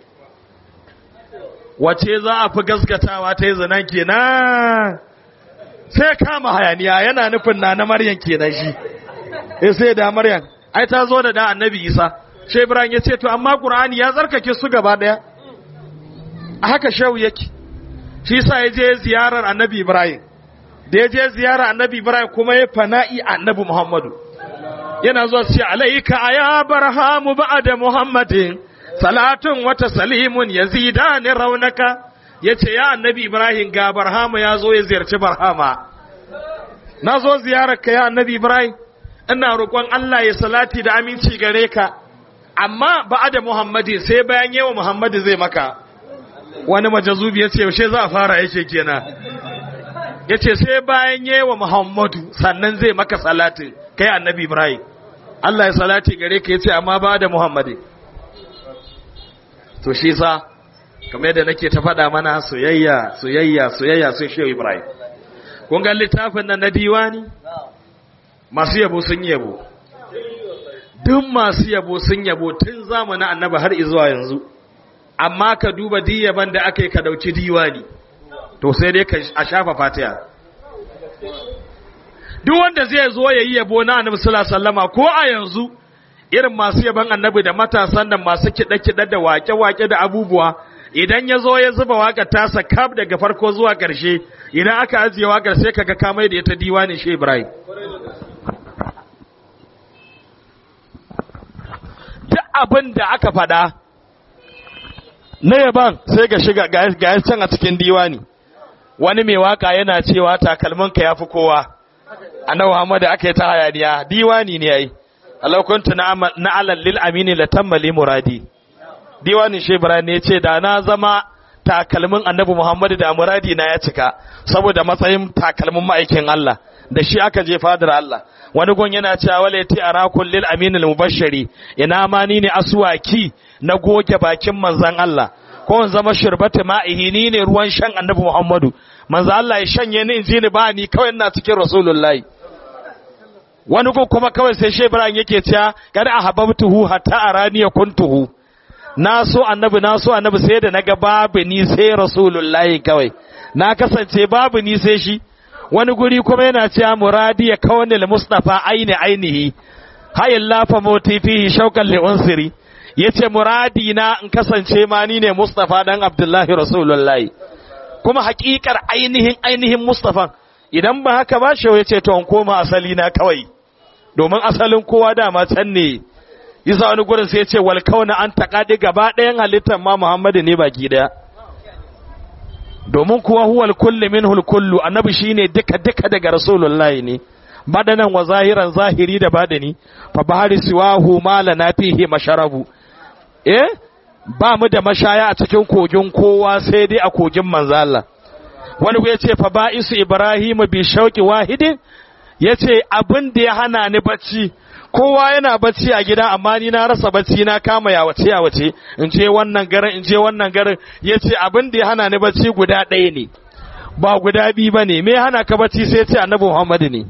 wace za a fi gaskatawa ta yi zinan kenan sai kama hayaniya yana nufin na na maryam kenan shi eh sai da maryam ai ta zo da da annabi isa shi ibrahim ya ce to amma qur'ani ya tsarkake su gaba daya a haka shehu yake shi sa ya je ziyarar annabi ibrahim da ya je ziyarar annabi ibrahim kuma ya fana'i annabi muhammadu yana zuwa ce alaika aya barhamu ba'da muhammadin salatun wata salimun yazidani raunaka yace ya annabi ibrahim ga barhama ya zo ya ziyarci barhama na zo ziyarar ka ya annabi ibrahim ina roƙon Allah ya salati da aminci gare ka amma ba'da muhammadin sai bayan yawa muhammadu zai maka wani majazubi ya ce yaushe za a fara yake kenan ya ce sai bayan yawa muhammadu sannan zai maka salatin kai annabi ibrahim Allah ya salati gare ka ya ce amma ba da muhammadu to shi sa kamar yadda nake ta faɗa mana soyayya soyayya soyayya sai shehu ibrahim kun ga littafin nan na diwani masu yabo sun yabo duk masu yabo sun yabo tun zamanin annabi har izuwa yanzu amma ka duba diyaban da aka yi ka dauki diwani to sai dai ka a shafa fatiha duk wanda zai zo ya yi yabo na annabi sallallahu alaihi wasallama ko a yanzu irin masu yaban annabi da matasan nan masu kiɗe-kiɗe da wake-wake da abubuwa idan ya zo ya zuba waƙar tasa kaf daga farko zuwa ƙarshe idan aka ajiye waƙar sai kaga kamai da ita diwanin shi Ibrahim duk abin da aka faɗa na yaban sai ga shiga ga can a cikin diwani wani mai waka yana cewa takalminka ya fi kowa annabi Muhammad aka yi ta hayaniya diwani ne yayi Allah kuntu na alal lil amini la tammali muradi diwanin shi Ibrahim ne ce da na zama takalmin annabi Muhammad da muradi na ya cika saboda matsayin takalmin ma'aikin Allah da shi aka je fadar Allah wani gon yana cewa wala ti arakul lil amin al mubashshiri ina ma ni ne aswaki na goge bakin manzon Allah ko in zama shirbata ma'ihi ni ne ruwan shan annabi Muhammadu manzo Allah ya shanye ni in ji ni ba ni kawai ina cikin rasulullahi wani gon kuma kawai sai shi Ibrahim yake cewa kada ahabbtuhu hatta arani kuntuhu na so annabi na so annabi sai da naga babu ni sai rasulullahi kawai na kasance babu ni sai shi wani guri kuma yana cewa muradi ya kawanil mustafa aini ainihi hayin lafa moti fihi shaukan li unsiri yace muradi na in kasance ma ni ne mustafa dan abdullahi rasulullahi kuma hakikar ainihin ainihin mustafan idan ba haka ba shi yace to in koma asali na kawai domin asalin kowa dama can ne yasa wani gurin sai yace wal kauna an taqadi gaba ɗayan halittar ma muhammadu ne baki daya domin kuwa huwal kulli minhul kullu annabi shine duka duka daga rasulullahi ne badanan wa zahiran zahiri da badani fa bahari siwahu mala na fihi masharabu eh ba mu da mashaya a cikin kogin kowa sai dai a kogin manzo Allah wani ya ce fa ba'isu ibrahim bi shauqi wahidin yace abin da ya hana ni bacci kowa yana bacci a gida amma ni na rasa bacci na kama ya wace ya wace in je wannan garin in je wannan garin yace abin da ya hana ni bacci guda ɗaya ne ba guda biyu bane me hana ka bacci sai ce annabi Muhammad ne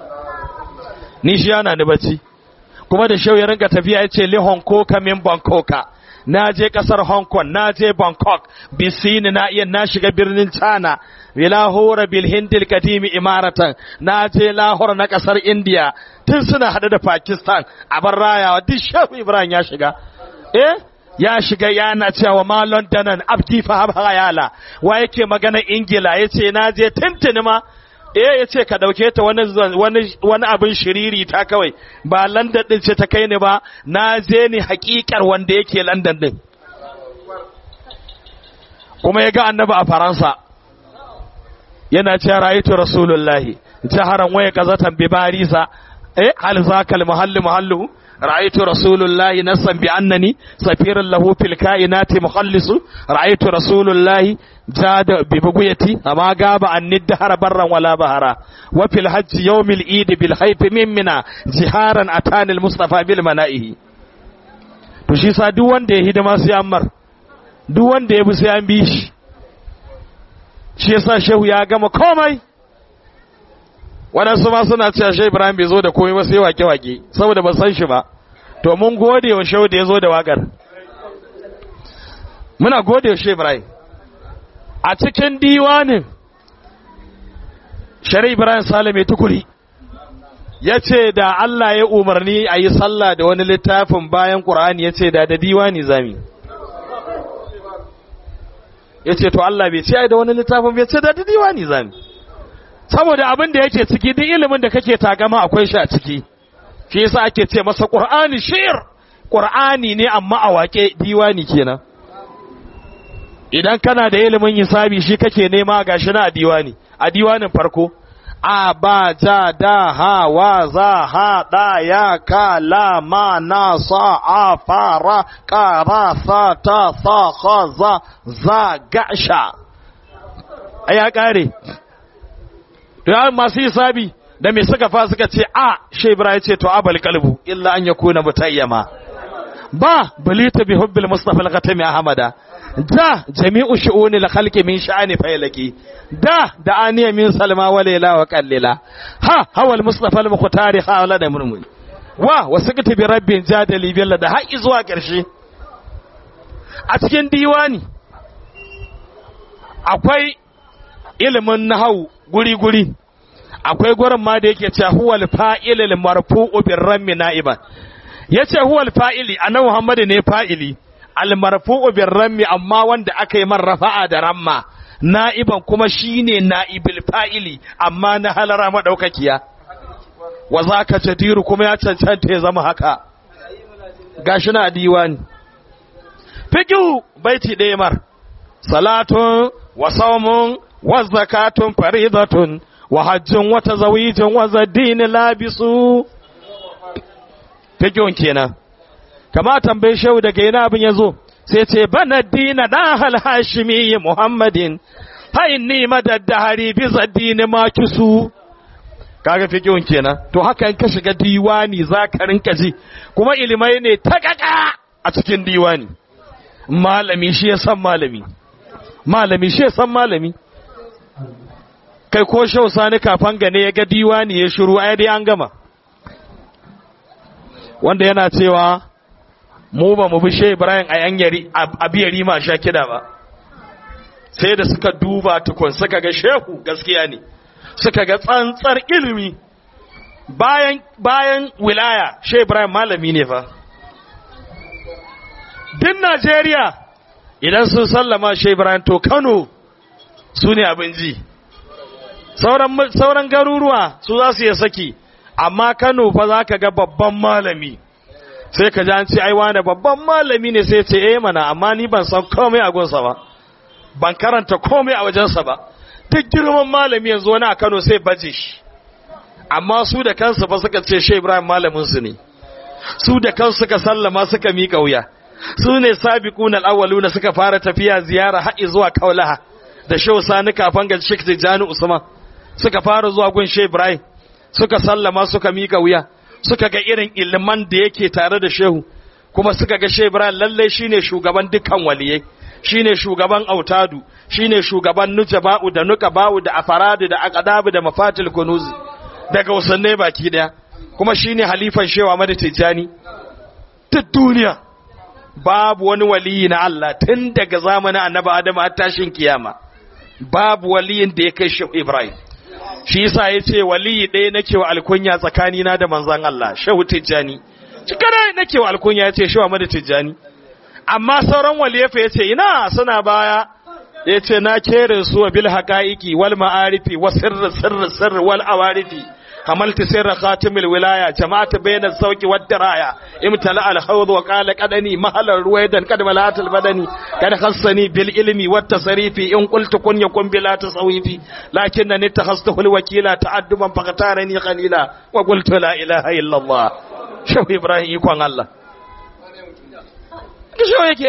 ni shi hana ni bacci kuma da shau ya rinka tafiya yace li Hong Kong min Bangkok na je kasar Hong Kong na je Bangkok bisini na iya na shiga birnin China Lahore bil Hindil kadimi imaratan na je Lahore na kasar India tun suna hada da Pakistan a bar rayawa duk Shehu Ibrahim ya shiga eh ya shiga yana cewa ma Londonan abdi fa hayala wa yake magana Ingila yace na je tuntuni ma eh yace ka dauke ta wani wani wani abin shiriri ta kawai ba London din ce ta kai ni ba na je ni hakikar wanda yake London din kuma ya ga annabi a Faransa yana cewa ra'aytu rasulullahi jaharan waya kazatan bi barisa eh hal zakal muhalli muhallu ra'aytu rasulullahi nasan bi annani safiran lahu fil kainati mukhallisu ra'aytu rasulullahi jada bi buguyati amma gaba an nidhara barran wala bahara wa fil hajj yawmil eid bil hayf min mina jiharan atani al mustafa bil manaihi to shi sa duk wanda ya hidima sai ammar duk wanda ya bi sai an bi shi shi yasa shehu ya gama komai waɗansu ma suna cewa shehu ibrahim bai zo da komai ba sai wake-wake saboda ba san shi ba to mun gode wa shehu da ya zo da wakar muna gode wa shehu ibrahim a cikin diwanin shari ibrahim salame tukuri ya ce da Allah ya umarni a yi sallah da wani littafin bayan ƙur'ani ya ce da da diwani zami ya ce to Allah bai ce ai da wani littafin bai ce da da diwani zami saboda abin da yake ciki duk ilimin da kake tagama akwai shi a ciki shi yasa ake ce masa qur'ani shi'r qur'ani ne amma a wake diwani kenan idan kana da ilimin hisabi shi kake nema gashi na a diwani a diwanin farko a ba ja da ha wa za ha da ya ka la ma na sa a fara ka ra sa ta sa kha za za gasha a ya kare to masu hisabi da me suka fa suka ce a shi ibrahim ce to abal qalbu illa an yakuna mutayyama ba balita bi hubbil mustafa al-khatami ahmada da jami'u shu'uni al-khalqi min sha'ani faylaki da da aniya min salma wa layla wa qallila ha hawal mustafa al-mukhtari hawla da murmuri wa wasaqti bi rabbin jadali billa da har zuwa karshe a cikin diwani akwai ilimin nahau guri-guri akwai gurin ma da yake cewa huwal fa'ilil marfu'u bir rammi na'iban yace huwal fa'ili annabi Muhammad ne fa'ili al marfu'u bir rammi amma wanda aka yi rafa'a da ramma na'iban kuma shine na'ibil fa'ili amma na halara madaukakiya wa zaka jadiru kuma ya cancanta ya zama haka gashi na diwani fiqhu baiti ɗaya mar salatun wa sawmun wa zakatun faridatun wa hajjun wa tazawijun wa zaddin labisu fiqhun kenan kama tambaye shehu daga ina abin yazo sai ce bana dina da hal hashimi muhammadin fa inni madaddahari bi zaddin ma kisu kaga fiqhun kenan to haka in ka shiga diwani zaka rinka ji kuma ilimai ne ta kaka a cikin diwani malami shi ya san malami malami shi ya san malami kai ko shau sani kafan gane ya ga diwani ya shiru ai dai an gama wanda yana cewa mu ba mu bi she Ibrahim a yanyari a biyari ma sha kida ba sai da suka duba tukun suka ga shehu gaskiya ne suka ga tsantsar ilimi bayan bayan wilaya she Ibrahim malami ne fa din Najeriya idan sun sallama she Ibrahim to Kano su ne abin ji sauran sauran garuruwa su za su yi saki amma Kano fa za ka ga babban malami sai ka ji an ce ai wane babban malami ne sai ce eh mana amma ni ban san komai a gunsa ba ban karanta komai a wajensa ba duk girman malami yanzu wani a Kano sai baje shi amma su da kansu fa suka ce Shehu Ibrahim malamin su ne su da kansu suka sallama suka mika wuya su ne sabiqun al-awwaluna suka fara tafiya ziyara har zuwa Kaulaha da Shehu Sani kafan ga Sheikh Tijani Usman suka fara zuwa gun Shehu Ibrahim suka sallama suka mika wuya suka ga irin iliman da yake tare da Shehu kuma suka ga Shehu Ibrahim lalle shine shugaban dukkan waliyai shine shugaban autadu shine shugaban nujaba'u da nukaba'u da afaradu da aqdabu da mafatil kunuzi daga wasanne baki daya kuma shine halifan shewa Ahmad Tijani duk duniya babu wani waliyi na Allah tun daga zamanin Annabi Adam har tashin kiyama babu waliyin da ya kai Shehu Ibrahim shi yasa yace waliyi ɗaya nake wa alkunya tsakanina da manzon Allah Shehu Tijani cikana nake wa alkunya yace Shehu Ahmad Tijani amma sauran waliyafa ya ce ina suna baya ya ce na kere su wa bil haƙa'iƙi wal ma'arifi wa sirri sirri sirri wal awarifi hamalti sirra khatimil wilaya jama'atu bayna sauki wad diraya imtala al hawd wa qala qadani mahalar ruwaidan qad malat al badani kad khassani bil ilmi wat tasrifi in qultu kun yakun bila tasawifi lakinnani takhastuhu al wakila ta'adduban faqatarani qalila wa qultu la ilaha illa allah shaw ibrahim ikon allah kishiyo yake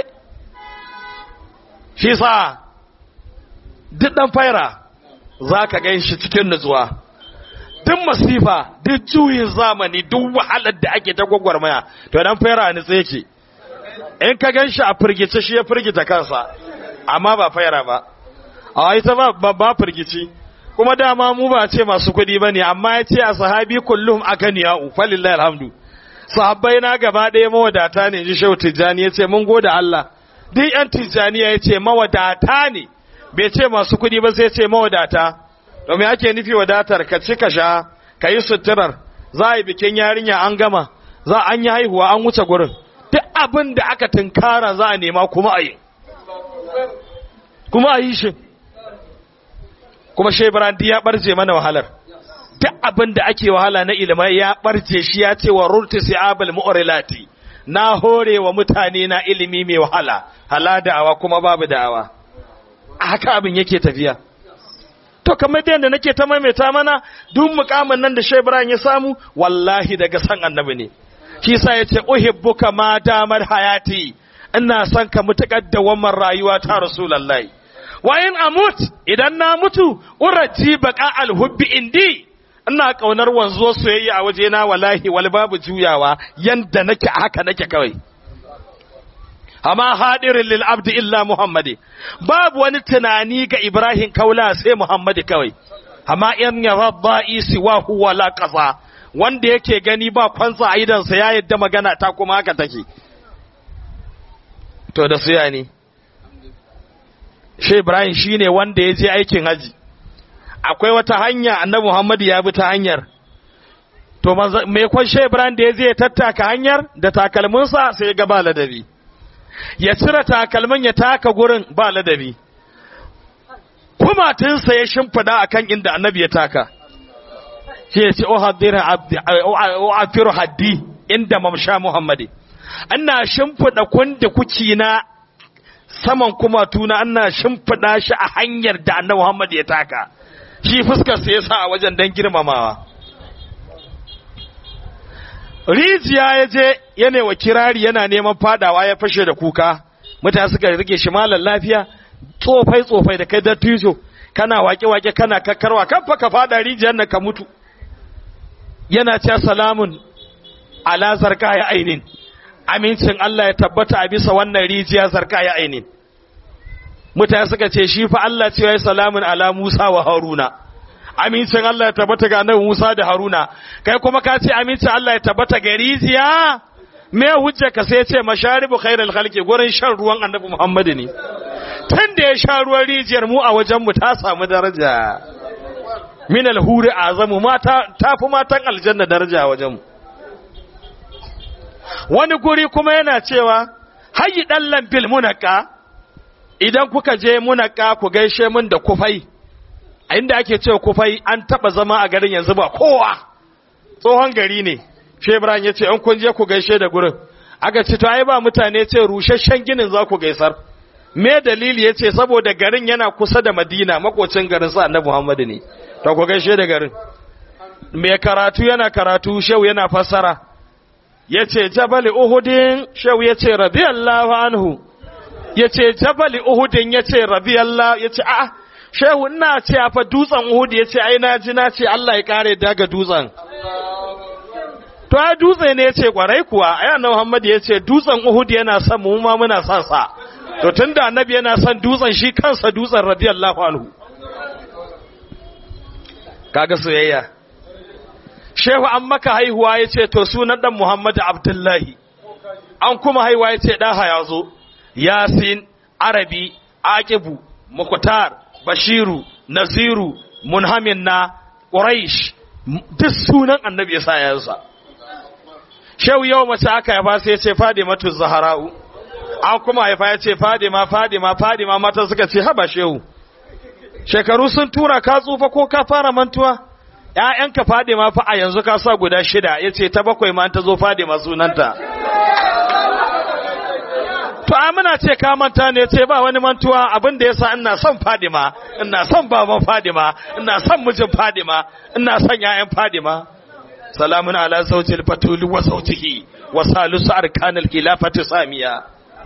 shi sa duk ɗan faira za ka gan shi cikin nutsuwa duk masifa duk juyin zamani duk wahalar da ake ta gwagwarmaya to ɗan faira ni tsaye ke in ka gan shi a firgice shi ya firgita kansa amma ba faira ba a ita ba ba firgici kuma dama mu ba ce masu kuɗi ba ne amma ya ce a sahabi kullum akan ya'u falillahi alhamdu sahabbai na gaba ɗaya mawadata ne ji shehu tijjani ya ce mun gode Allah duk yan tijjani ya ce mawadata ne bai ce masu kuɗi ba sai ce mawadata domin ake nufi wadatar ka ci ka sha ka yi suturar za a yi bikin yarinya an gama za an yi haihuwa an wuce gurin duk abin da aka tunkara za a nema kuma a yi kuma a yi shi kuma shebran ya barje mana wahalar duk abin da ake wahala na ilimai ya barce shi ya ce wa rurti si'abal mu'rilati na hore wa mutane na ilimi mai wahala hala da'awa kuma babu da'awa haka abin yake tafiya to kamar da yadda nake ta maimaita mana duk mukamin nan da Shebran ya samu wallahi daga san annabi ne shi sa yace uhibbuka ma damar hayati ina son ka mutakar da wannan rayuwa ta rasulullahi wa in amut idan na mutu uraji baqa alhubbi indi ina kaunar wanzuwar soyayya a wajena wallahi wal babu juyawa yanda nake haka nake kawai amma hadirin lil abdi illa muhammadi babu wani tunani ga ibrahim kaula sai muhammadi kawai amma in ya rabba isi wa huwa la qasa wanda yake gani ba kwansa a idansa ya yadda magana ta kuma haka take to da suya ne shi ibrahim shine wanda ya je aikin haji akwai wata hanya annabi Muhammad ya bi ta hanyar to me kwan Shehu Ibrahim da ya je tattaka hanyar da takalminsa sai ga ba ladabi ya cire takalmin ya taka gurin ba ladabi kumatinsa ya shimfida akan inda annabi ya taka shi ya ce o afiru haddi inda mamsha Muhammadi ana shimfida kundi kuci na saman kuma tuna ana shimfiɗa shi a hanyar da annabi Muhammad ya taka shi fuskar sa yasa a wajen dan girmamawa rijiya ya je yana wa kirari yana neman fadawa ya fashe da kuka mutane suka rike shi malam lafiya tsofai tsofai da kai dattijo kana wake wake kana kakkarwa kan fa ka fada rijiyar nan ka mutu yana ce salamun ala zarka ya ainin amincin Allah ya tabbata a bisa wannan rijiya zarka ya ainin mutane suka ce shi fa Allah ce ya salamun ala Musa wa Haruna amincin Allah ya tabbata ga annabi Musa da Haruna kai kuma ka ce amincin Allah ya tabbata ga rijiya me hujja ka sai ce masharibu khairul khalqi gurin shan ruwan annabi Muhammad ne tun da ya sha ruwan rijiyar mu a wajen mu ta samu daraja min alhuri azamu mata tafi matan aljanna daraja a wajen mu wani guri kuma yana cewa hayi dallan bil munaka idan kuka je munaka ku gaishe mun da kufai a inda ake cewa kufai an taba zama a garin yanzu ba kowa tsohon gari ne shebran ya ce in kun je ku gaishe da gurin aka ce to ai ba mutane ce rusasshen ginin za ku gaisar me dalili ya ce saboda garin yana kusa da madina makocin garin sa annabi muhammadu ne to ku gaishe da garin me karatu yana karatu shehu yana fassara ya ce jabali uhudin shehu ya ce radiyallahu anhu ya ce jabali uhudin ya ce radiyallahu ya ce a'a shehu ina ce fa dutsen uhud ya ce ai na ji na ce Allah ya kare daga dutsen to ai dutse ne ya ce kwarai kuwa ai annabi Muhammad ya ce dutsen uhud yana son mu ma muna son sa to tunda annabi yana son dutsen shi kansa dutsen radiyallahu anhu kaga soyayya shehu an maka haihuwa ya ce to sunan dan Muhammad Abdullahi an kuma haihuwa ya ce ɗaha ya zo yasin arabi aqibu mukhtar bashiru naziru munhamin na quraish duk sunan annabi ya sa yansa shehu yau mace aka haifa sai ya ce fadimatu zahara'u an kuma haifa ya ce fadima fadima fadima mata suka ce haba shehu shekaru sun tura ka tsufa ko ka fara mantuwa ‘ya'yanka fadima fa a yanzu ka sa guda shida ya ce ta bakwai ma ta zo fadima sunanta to amina ce ka manta ne ce ba wani mantuwa abin da yasa ina son fadima ina son baban fadima ina son mijin fadima ina son ‘ya'yan fadima salamun ala zawjil fatul wa zawjihi wa salisu arkanil khilafati samiya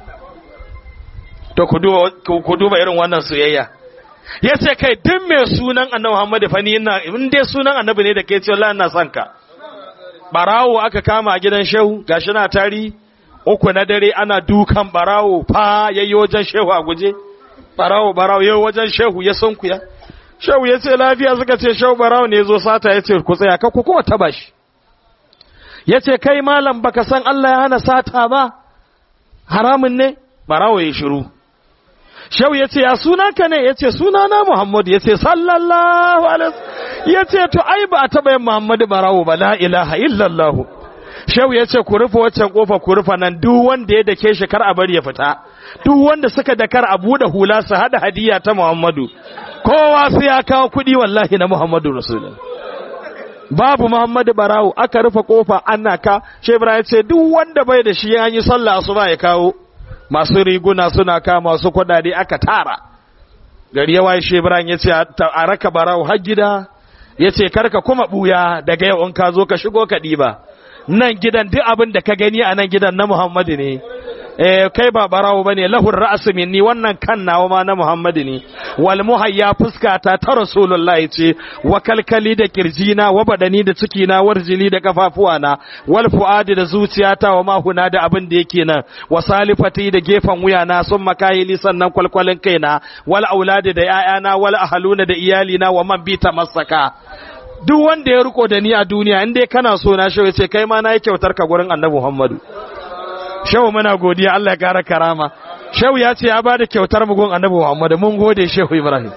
to ku duba ku duba irin wannan soyayya ya ce kai duk mai sunan annabi Muhammad fa ni ina in dai sunan annabi ne da kai ce wallahi ina son ka barawo aka kama a gidan shehu gashi na tari uku na dare ana dukan barawo fa yayi wajen shehu a guje barawo barawo yayi wajen shehu ya sunkuya shehu ya ce lafiya suka ce shehu barawo ne zo sata ya ce ku tsaya ka ku kuma taba shi ya ce kai malam baka san Allah ya hana sata ba haramun ne barawo ya shiru Shehu ya ce, Ya sunanka ne? Ya ce, Sunana Muhammadu, ya ce, Sallallahu Alaihi Ya ce, To, ai, ba a taɓa yin Muhammadu barawo ba, la ilaha illallahu. Shehu ya ce, Ku rufe waccan ƙofa, ku rufe nan, duk wanda ya dake shi kar a bari ya fita. Duk wanda suka da kar a buɗe hula su haɗa hadiya ta Muhammadu. Kowa sai ya kawo kuɗi wallahi na Muhammadu Rasulullah. Babu Muhammadu barawo, aka rufe ƙofa ana ka, Shehu ya ce, Duk wanda bai da shi an yi sallah asuba ya kawo. masu riguna suna ka masu kudade aka tara gari ya waye shebran ya ce a raka barau har gida ya ce karka kuma buya daga yau in ka zo ka shigo ka ɗiba nan gidan duk abin da ka gani a nan gidan na muhammadu ne eh kai ba barawo bane lahur ra'su minni wannan kan nawa ma na muhammadu ne wal muhayya fuskata ta rasulullahi ce wa kalkali da kirjina wa badani da cikina warjili da kafafuwana wal fuadi da zuciyata wa mahuna da abin da yake nan wa salifati da gefen wuyana sun makayili sannan kwalkwalin kaina wal auladi da ƴaƴana wal ahaluna da iyalina wa man bi masaka duk wanda ya riko da ni a duniya in dai kana so na shi ce kai ma na yi kyautar ka gurin annabi Muhammadu shehu muna godiya Allah ya kara karama shehu ya ce ya ba da kyautar mu gun annabi Muhammadu mun gode shehu Ibrahim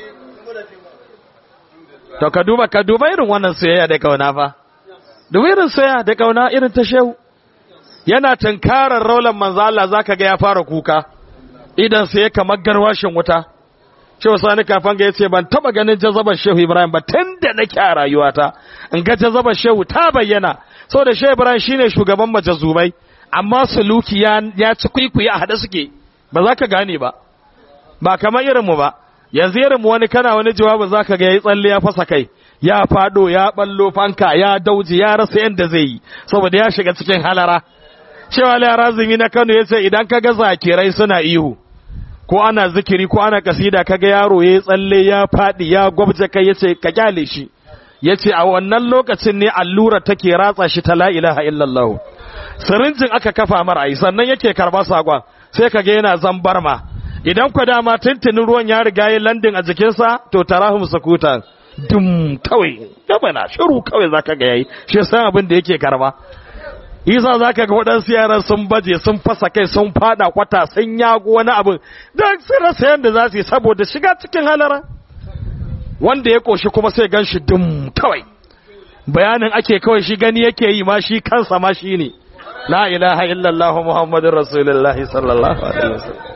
to ka duba ka duba irin wannan soyayya da kauna fa duba irin soyayya da kauna irin ta shehu yana tunkarar raulan manzo Allah zaka ga ya fara kuka idan sai kamar garwashin wuta Shehu Sani kafan ga yace ban taba ganin jazabar Shehu Ibrahim ba tunda nake a rayuwata in ga jazabar Shehu ta bayyana saboda Shehu Ibrahim shine shugaban majazubai amma suluki ya ya ci kuikuyi a hada suke ba za ka gane ba ba kamar irinmu ba yanzu irinmu wani kana wani jawabin za ka ga ya tsalle ya fasa kai ya fado ya ballo fanka ya dauji ya rasa yadda zai yi saboda ya shiga cikin halara cewa larazumi na kano ya ce idan ka ga zakirai suna ihu ko ana zikiri ko ana kasida kaga yaro ya tsalle ya fadi ya gwabje kai yace ka kyale shi yace a wannan lokacin ne allura take ratsa shi ta la ilaha illallah sirinjin aka kafa mara ai sannan yake karba sakon sai kaga yana zambarma idan ku dama tuntunin ruwan ya riga ya landin a jikinsa to tarahum sakuta dum kawai gaba na shiru kawai zaka ga yayi shi san abin da yake karba isa za ka ga waɗansu yaran sun baje sun fasa kai sun fada kwata sun yago wani abin don sun rasa yadda za su yi saboda shiga cikin halara wanda ya ƙoshi kuma sai gan shi dum kawai bayanin ake kawai shi gani yake yi ma shi kansa ma shi ne la ilaha illallah muhammadin rasulullahi sallallahu alaihi wasallam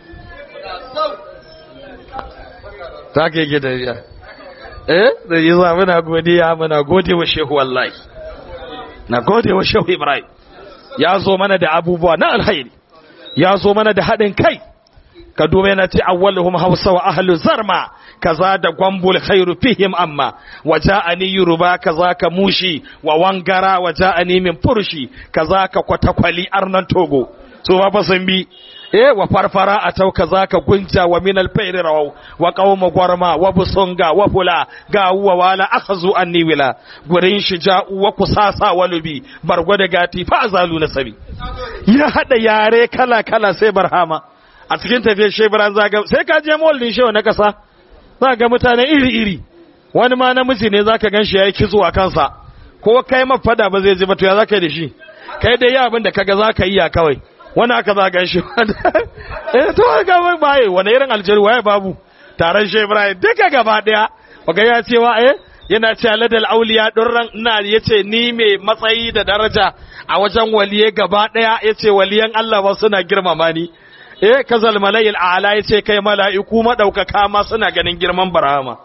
ta ke gida ya eh da yi za muna godiya muna gode wa shehu wallahi na gode wa shehu ibrahim ya zo mana da abubuwa na alhairi ya zo mana da haɗin kai ka duba yana ce awwaluhum hausa wa ahlu zarma kaza da gwambul khairu fihim amma wa ja'ani yuruba kaza ka mushi wa wangara wa ja'ani min furshi kaza ka kwatakwali arnan togo so ba sun bi eh wa farfara a tau kaza ka gunja wa min alfairi rawau wa qauma gwarma wa busunga wa fula ga wa wala akhazu anni wila gurin shija'u wa kusasa walubi bargo da gati fa azalu nasabi ya hada yare kala kala sai barhama a cikin tafiyar shebran zaga sai ka je mall din shewa na kasa za ga mutane iri iri wani ma namiji ne zaka ganshi yayi kizo a kansa ko kai mafada ba zai ji ba to ya zaka yi da shi kai dai ya abin da kaga zaka yi ya kawai wani aka za gan shi eh to ga wai baye wani irin aljeri waye babu taron shi Ibrahim duka gaba daya kaga ya cewa eh yana ce ladal auliya durran ina yace ni mai matsayi da daraja a wajen waliye gaba daya yace waliyan Allah ba suna girmama ni eh kazal malayil a'la yace kai mala'iku madaukaka ma suna ganin girman barhama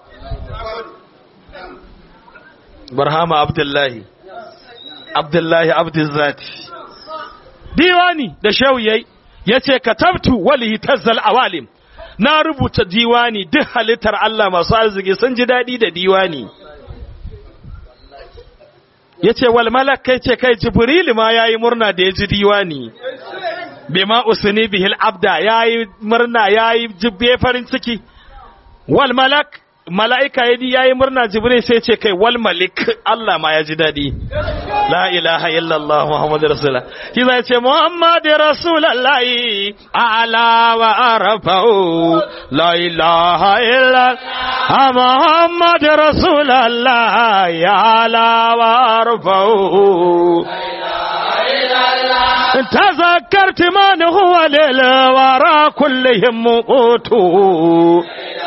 barhama abdullahi abdullahi abdullati diwani da shehu yayi yace katabtu wali tazzal awalim na rubuta diwani duk halittar Allah masu arziki sun ji dadi da diwani yace wal malak kai ce kai jibril ma yayi murna da ya ji diwani bima usni bihil abda yayi murna yayi jibbe farin ciki wal malak mala'ika yadi yayi murna jibril sai ce kai wal malik Allah ma ya ji dadi la ilaha illallah muhammadu rasulullah shi zai ce muhammadu rasulullah ala wa arafa'u la ilaha illallah muhammadu rasulullah ala wa arafa'u تذكرت من هو للورى كلهم قوتوا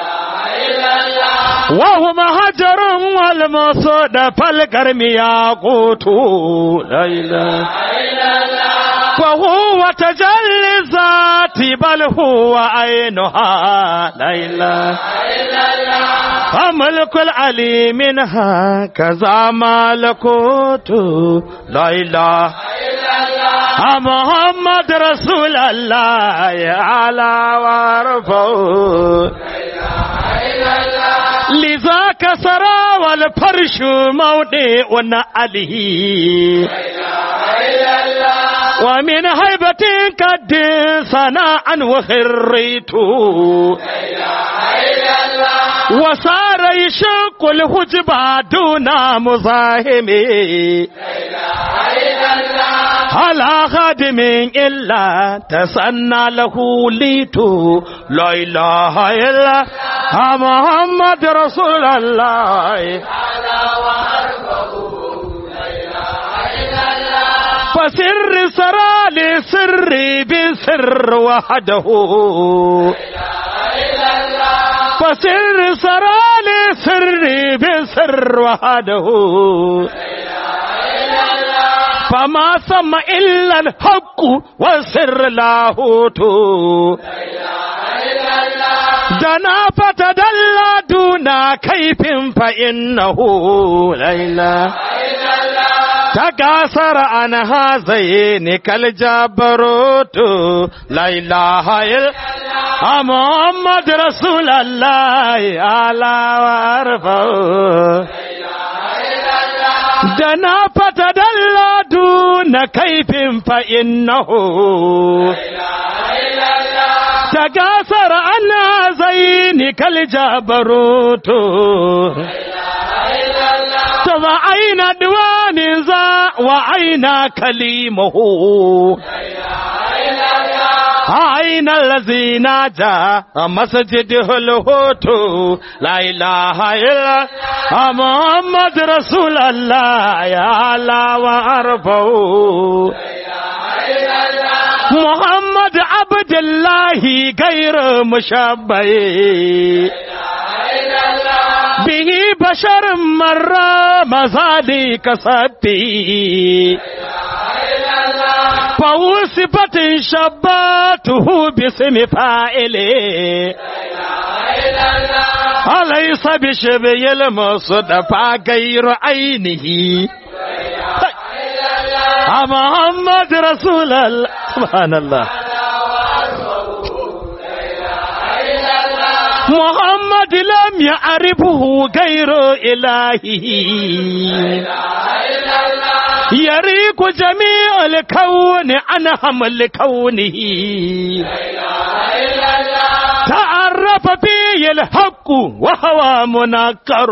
وهم هجر والمصود فالكرم ياقوت لا اله وهو تجلي الذات بل هو عينها لا اله فملك العلي منها كذا ملكوت لا اله محمد رسول الله على وارفعه لذاك سرى والفرش موضع عليه ومن هيبة قد صنعا وخريت وصار يشق الحجب دون مزاحم على خادم إلا تسنى له ليت لا إله إلا محمد رسول الله فسر سرى لسر بسر وحده فسر سرى لسر بسر وحده فما سمى إلا الحق وسر لاهوت دنا فتدلى دون كيف فإنه ليلى تكاثر عن هذين كالجبروت لا إله إلا محمد رسول الله على وارفعه دنا فتدلى دون كيف فإنه تكاثر عن هذين كالجبروت وأين دوان ذا وأين كليمه أين الذي نجا مسجده الهوت لا إله إلا محمد رسول الله يا الله وأرفعه محمد عبد الله غير مشبه به بشر مر مزادي كسبتي فوصفت شباته باسم فاعله أليس بشبه المصطفى غير عينه محمد رسول الله سبحان الله محمد لم يعرفه غير إلهه يريق جميع الكون عن حمل كونه تعرف فيه الحق وهو منكر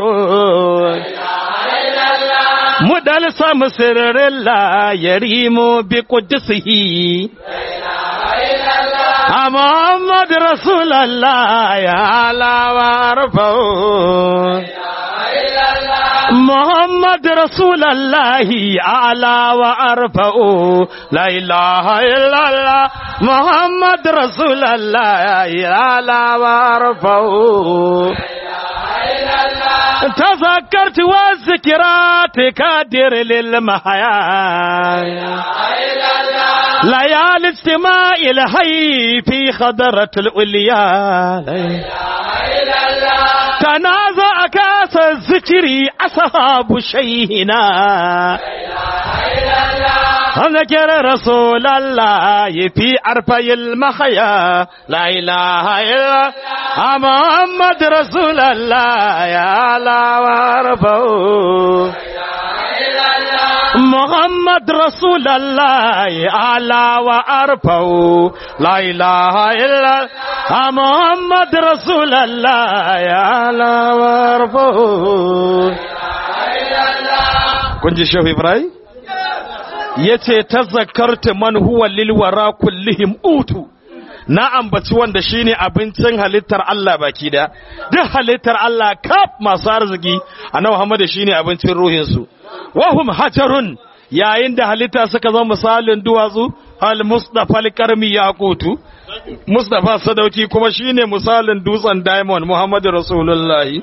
مدلسم سرر الله يريم بقدسه محمد رسول الله يا لا وارفعه محمد رسول الله أعلى وأرفع لا إله إلا الله محمد رسول الله أعلى وأرفع تذكرت والذكرات كادر للمحيا ليالي اجتماع الحي في خضرة الأولياء تنازع كاس الذكر أصحاب شيهنا ذكر رسول الله في أرفع المحيا لا إله إلا محمد رسول الله يا لا وارفعه محمد رسول الله أعلى وأرفع لا إله إلا محمد رسول الله أعلى وأرفع kun ji shehu ibrahim ya ce ta zakarta man huwa lilwara kullihim utu na ambaci wanda shine abincin halittar Allah baki da duk halittar Allah kaf masu arziki annabi Muhammad shine abincin ruhinsu wahum hajarun yayin da halitta suka zama misalin duwatsu al mustafa al-karmi yaqutu mustafa sadauki kuma shine misalin dutsen diamond muhammadu rasulullahi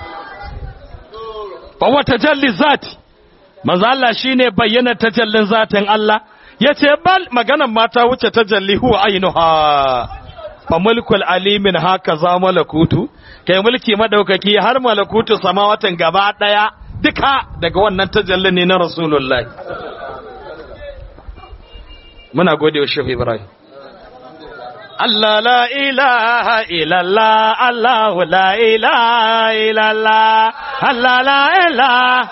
fa wata jalli zati manzo Allah shine bayyana tajallin zatin Allah yace bal maganan mata wuce tajalli huwa ainuha fa mulkul alimin haka za malakutu kai mulki madaukaki har malakutu samawatan gaba daya duka daga wannan tajallin ne na rasulullahi muna gode wa shehu ibrahim Allah la ilaha illallah Allah la ilaha illallah Allah la ilaha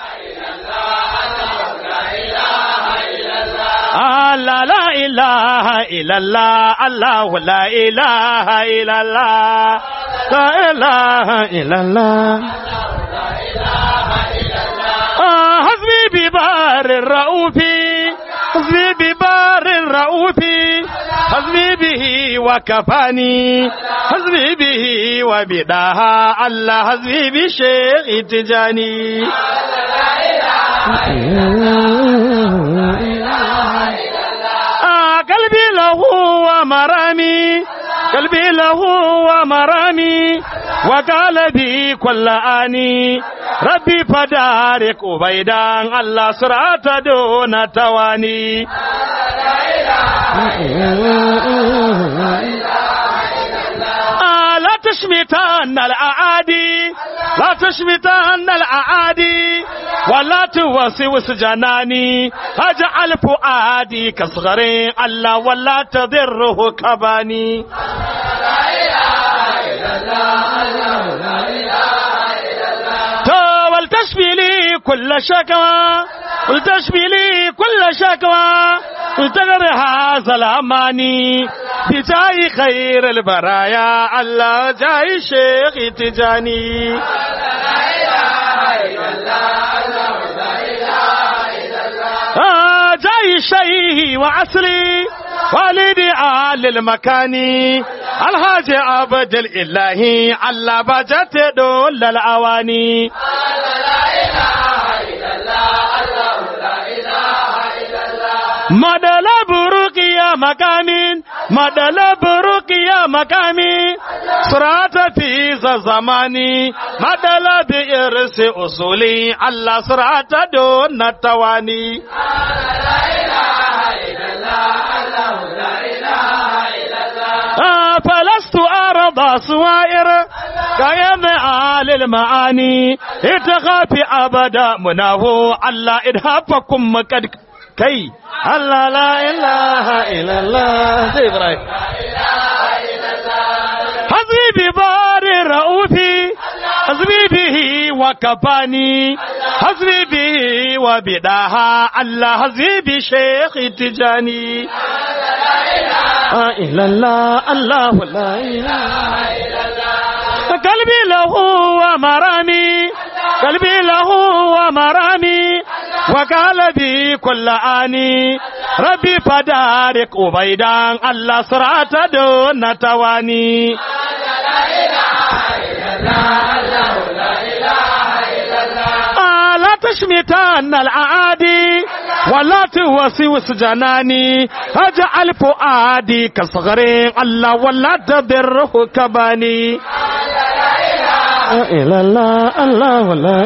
Allah la ilaha illallah Allah la ilaha illallah la ilaha illallah حسبي ببار الرؤوف حسبي ببار الرؤوف حسبي به وكفاني حسبي به وبداها الله حسبي بشيخ تجاني آه قلبي له ومرامي قلبي له ومرامي وقال بي كل آني ربي فدارك وبيدان الله سرعة دون تواني آه لا تشمتا تشمتن الأعادي لا تشمتن الأعادي ولا توسوس جناني اجعل فؤادي كصغر الله ولا تضره كباني ولتشفي لي كل شكوى ولتشفي لي كل شكوى ولتغر هذا الأماني بجاي خير البرايا الله جاي شيخ تجاني آه جاي شيء وعسلي والدي آل المكاني الحاج عبد الإلهي على بجت دول الأواني مدل بروك يا مكامين مدل بروك يا مكامي صراط في زماني مدل بإرس أصولي على صراط دون التواني آه فلست أرضى سوائر كيم آل المعاني اتخافي أبدا منه الله إرهابكم قد كي الله لا إله إلا الله سي إبراهيم حسبي ببار رؤوفي حسبي به وكفاني حسبي به وبداها الله حسبي بشيخ تجاني لا إلا الله الله لا إله قلبي له ومرامي قلبي له ومرامي وقال بي كل آني ربي فدارك أبيدان الله صراط دون تواني آه لا تشمتان الأعادي ولا توسوس جناني اجعل فؤادي كصغر الله ولا تضره كباني إلى الله الله لا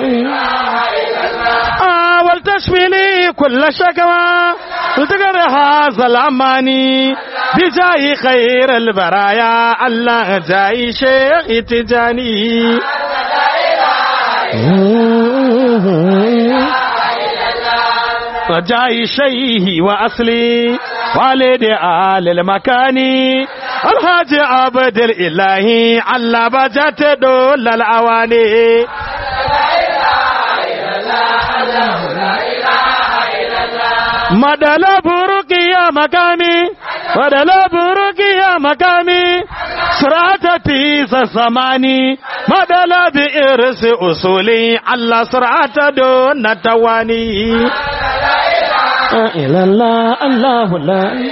آه ولتشفي لي كل شكوى وتقر هذا الأماني بجاي خير البرايا الله جاي شيخ تجاني وجاي شيه وأصلي والد آل المكاني الحاج عبد الإلهي على بجت دول الأواني مدل بروك يا مكامي مدل بروك يا مكامي سرعة في زماني مدل بإرس أصولي على سرعة دون تواني إلى الله الله لا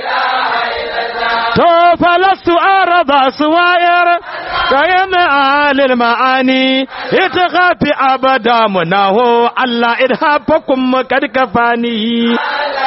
تو فلست أرضى سوائر كيم آل المعاني اتخافي أبدا منه الله إرهابكم قد كفاني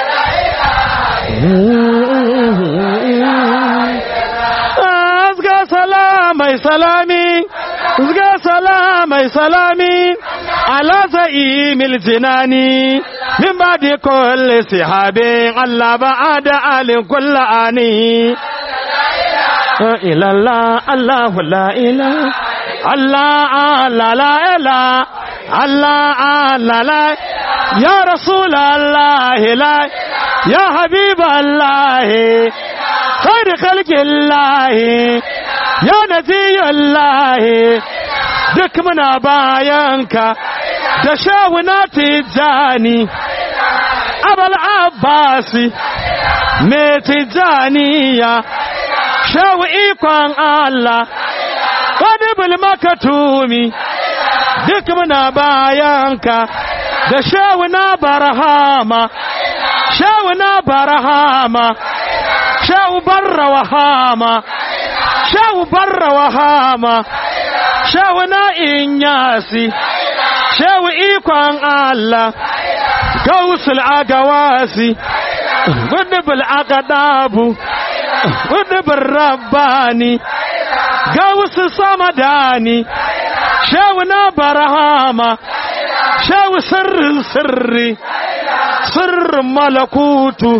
أزغى سلامي سلامي أزغى سلامي سلامي على زعيم الجنان من بعد كل سحاب الله بعد آل كل آني إلى الله الله لا إله الله الله لا إله الله الله لا يا رسول الله لا يا حبيب الله خير خلق الله يا نبي الله duk muna bayanka da shawuna tijjani abal abbasi me tijjaniya shawu ikon Allah wadibul makatumi duk muna bayanka da shawuna barhama shawuna barhama shawu barra wahama shawu barra wahama shawu na inyasi shawu ikon Allah gausul agawasi gudubul agadabu gudubul rabbani gausu samadani shawu na barahama shawu sirrin sirri sirrin malakutu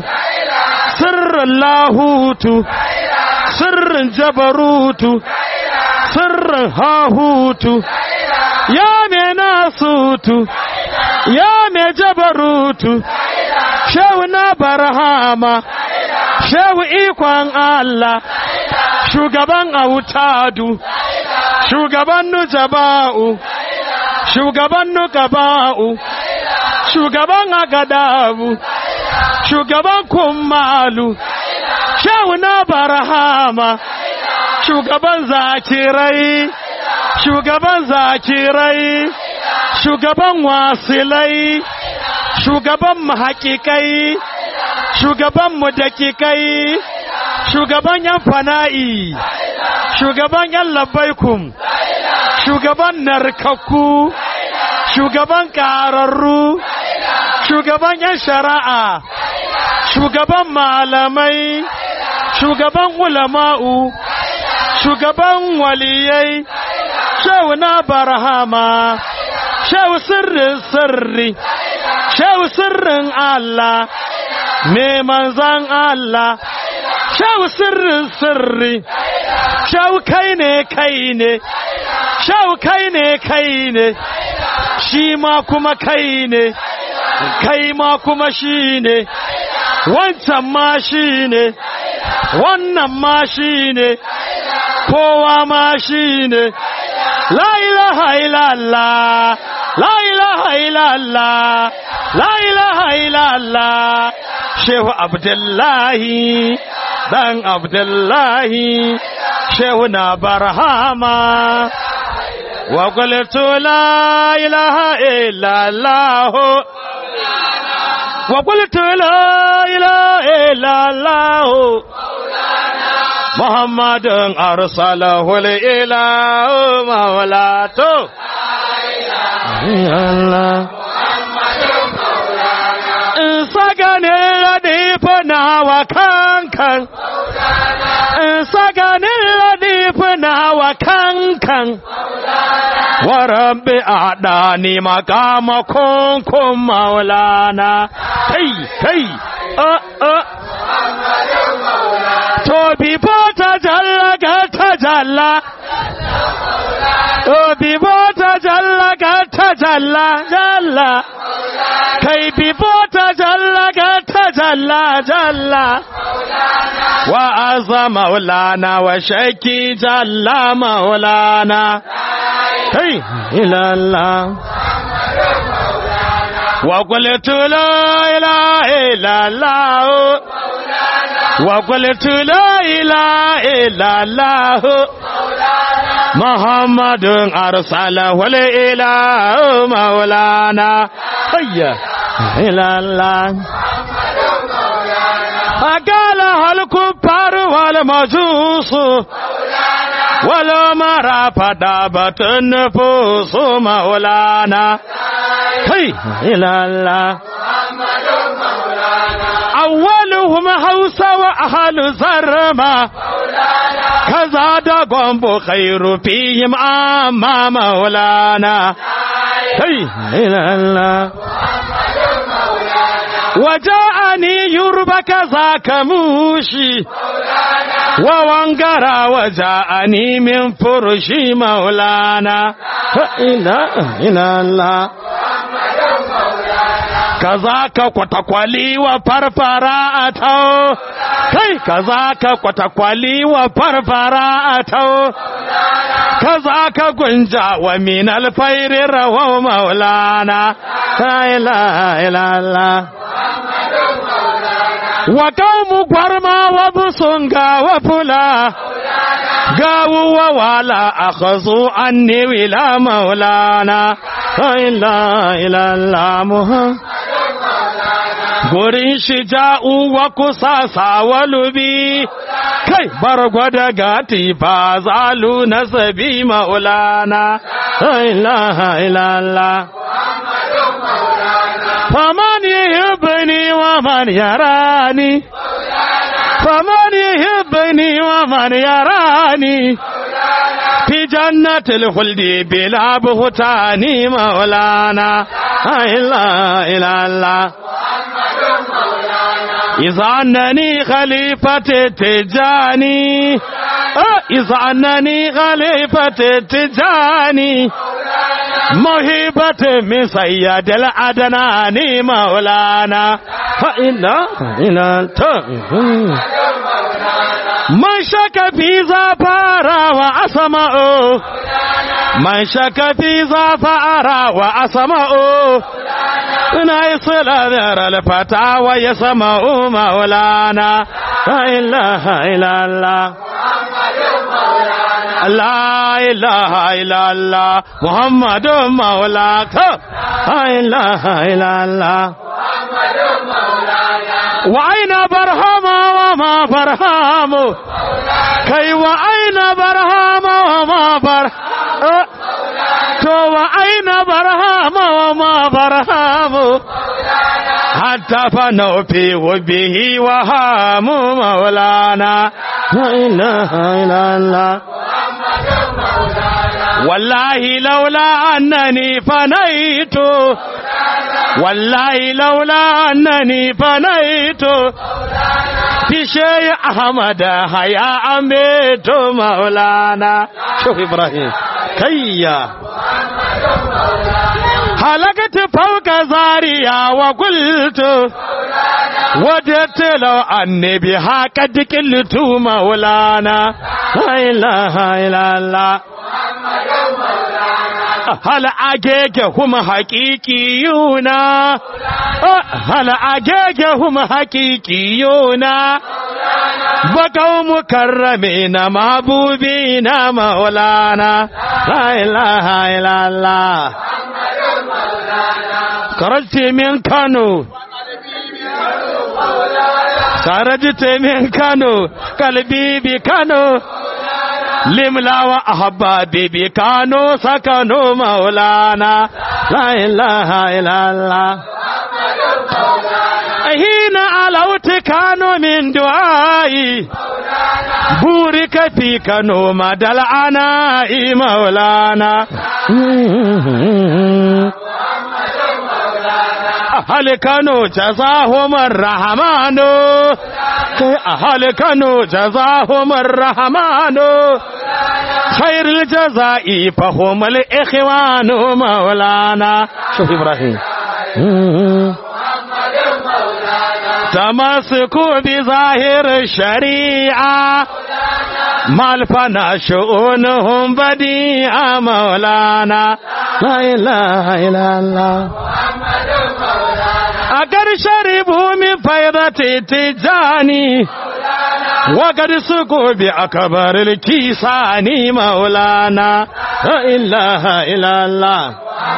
sirrin lahutu sirrin jabarutu sirrin dan hahutu ya me nasutu ya me jabarutu shehu na barhama shehu ikon Allah shugaban autadu shugaban nujaba'u shugaban nukaba'u shugaban agadabu shugaban kummalu shehu na barhama shugaban zakirai shugaban zakirai shugaban wasilai shugaban mahakikai shugaban mudakikai shugaban yan fana'i shugaban yan labbaikum shugaban narkakku shugaban ƙararru shugaban yan shari'a shugaban malamai shugaban ulama'u shugaban waliyai shehu na barhama shehu sirrin sirri shehu sirrin Allah me manzan Allah shehu sirrin sirri shehu kai ne kai ne shehu kai ne kai ne shi ma kuma kai ne kai ma kuma shi ne wancan ma shi ne wannan ma shi ne kowa ma shi ne la ilaha illallah la ilaha illallah la ilaha illallah shehu abdullahi dan abdullahi shehu na barhama wa qultu la ilaha illallah wa qultu la ilaha illallah muhammadun arsalahu ilahu maulato Allah saganin ladifu na wa kankan saganin ladifu na wa kankan wa rabbi adani makama kunkun maulana kai kai uh, uh. to bibo ta jalla ga ta jalla to bibo ta jalla ga ta jalla jalla kai bibo ta jalla ga ta jalla jalla wa azza maulana wa shaki jalla maulana kai ilalla wa qultu la ilaha illallah وقلت لا إله إلا الله محمد أرسله الإله مولانا هيا إلى الله فقالها الكفار والمجوس ولو مرى فدابت النفوس مولانا هي إلى الله أولهم هوس وأهل زرما كذا دقم خير فيهم أما مولانا هي إلى الله وجاءني يرب كذاك موشي ووانقرا وجاءني من فرشي مولانا إلى إلى الله kaza ka kwatakwali wa farfara a tau kai kaza ka kwatakwali wa farfara a tau kaza ka gunja wa min alfairi rawa maulana la ilaha illallah wa qaumu gwarma wa busunga wa fula gawu wa wala akhazu anni wila maulana la ilaha illallah muhammad gurin shi ja'u wa kusasa wa lubi kai bar gwada gati fa zalu nasabi maulana la ilaha illallah faman yuhibbuni wa man yarani faman yuhibbuni wa man yarani في جنة الخلد بلا بهتان مولانا لا إله إلا الله إذا أنني خليفة تجاني إذا أنني خليفة التجاني موهبة من سيد العدناني مولانا فإنا إنا من شك في زفار وأسمع من شك في زفار وأسمع نايصل ذر الفتى ويسمع مولانا لا إله إلا الله لا إله إلا الله محمد مولاك لا إله إلا الله وأين برهام وما برهام كي وأين برهام وما برهام تو وأين برهام وما برهام حتى فنوا في وبه وهام مولانا لا إله إلا الله والله لولا أنني فنيت والله لولا أنني فنيت في شيء أحمد هيا أميت مولانا شوف إبراهيم كيا هلكت فوق زاريا وقلت وجدت لو أني بها قد قلت مولانا لا إله إلا الله هل أجيك هم حقيقيون هل أجيك هم حقيقيون بقوا مكرمين محبوبين مولانا لا إله إلا الله خرجت من كانوا خرجت من كانوا قلبي بكانوا لملا وأحبابي بكانوا سكنوا مولانا لا إله إلا الله حين علوت كانوا من دعائي بورك في كانوا مدى العناء مولانا أهل كانوا جزاهم الرحمن أهل كانوا جزاهم الرحمن خير الجزاء فهم الإخوان مولانا شوف إبراهيم تمسكوا بظاهر الشريعة ما الفنا شؤونهم بديعة مولانا لا إله إلا الله أقر شربوا من فيضة تجاني وقد سقوا بأكبر الكيسان مولانا لا إله إلا الله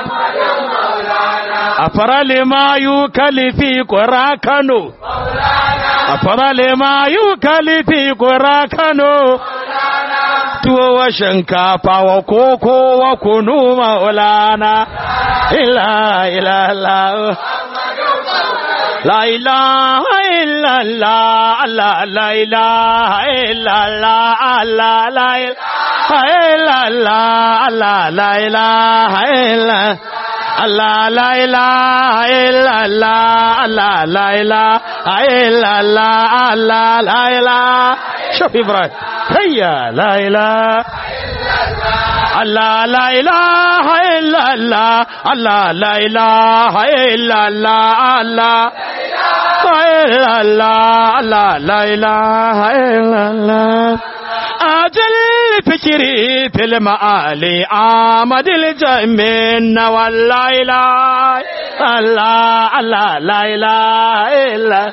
أفر لما يوكل في قرى كانوا أفر لما يوكل في قرى كانوا tuwo wa shinkafa wa koko wa kunu maulana ila ila la la ilaha illa allah allah la ilaha illa allah allah la ilaha illa allah allah la ilaha illa Allah la ilaha illallah Allah la ilaha illallah Allah la ilaha شوف إبراهيم هيا لا إله الله لا إله إلا الله الله لا إله إلا الله الله إلا الله الله لا إله إلا الله أجل فكري في المعالي آمد الجمين والله إله الله الله لا إله إلا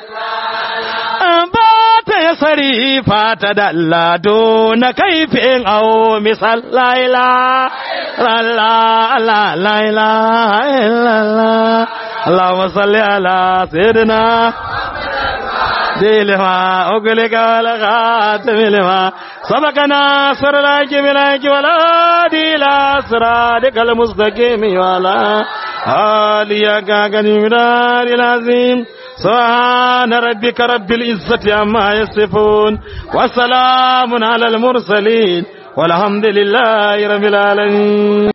بات يسري فتدلى دون كيف أو مثل لا إله الله الله لا إله إلا الله اللهم صل على سيدنا دي لما أقلك ولا خاتم لما سبق ناصر لك بلاك ولا دي لا صراطك المستقيم ولا آليك كنمدار العظيم سبحان ربك رب العزة عما يصفون وسلام على المرسلين والحمد لله رب العالمين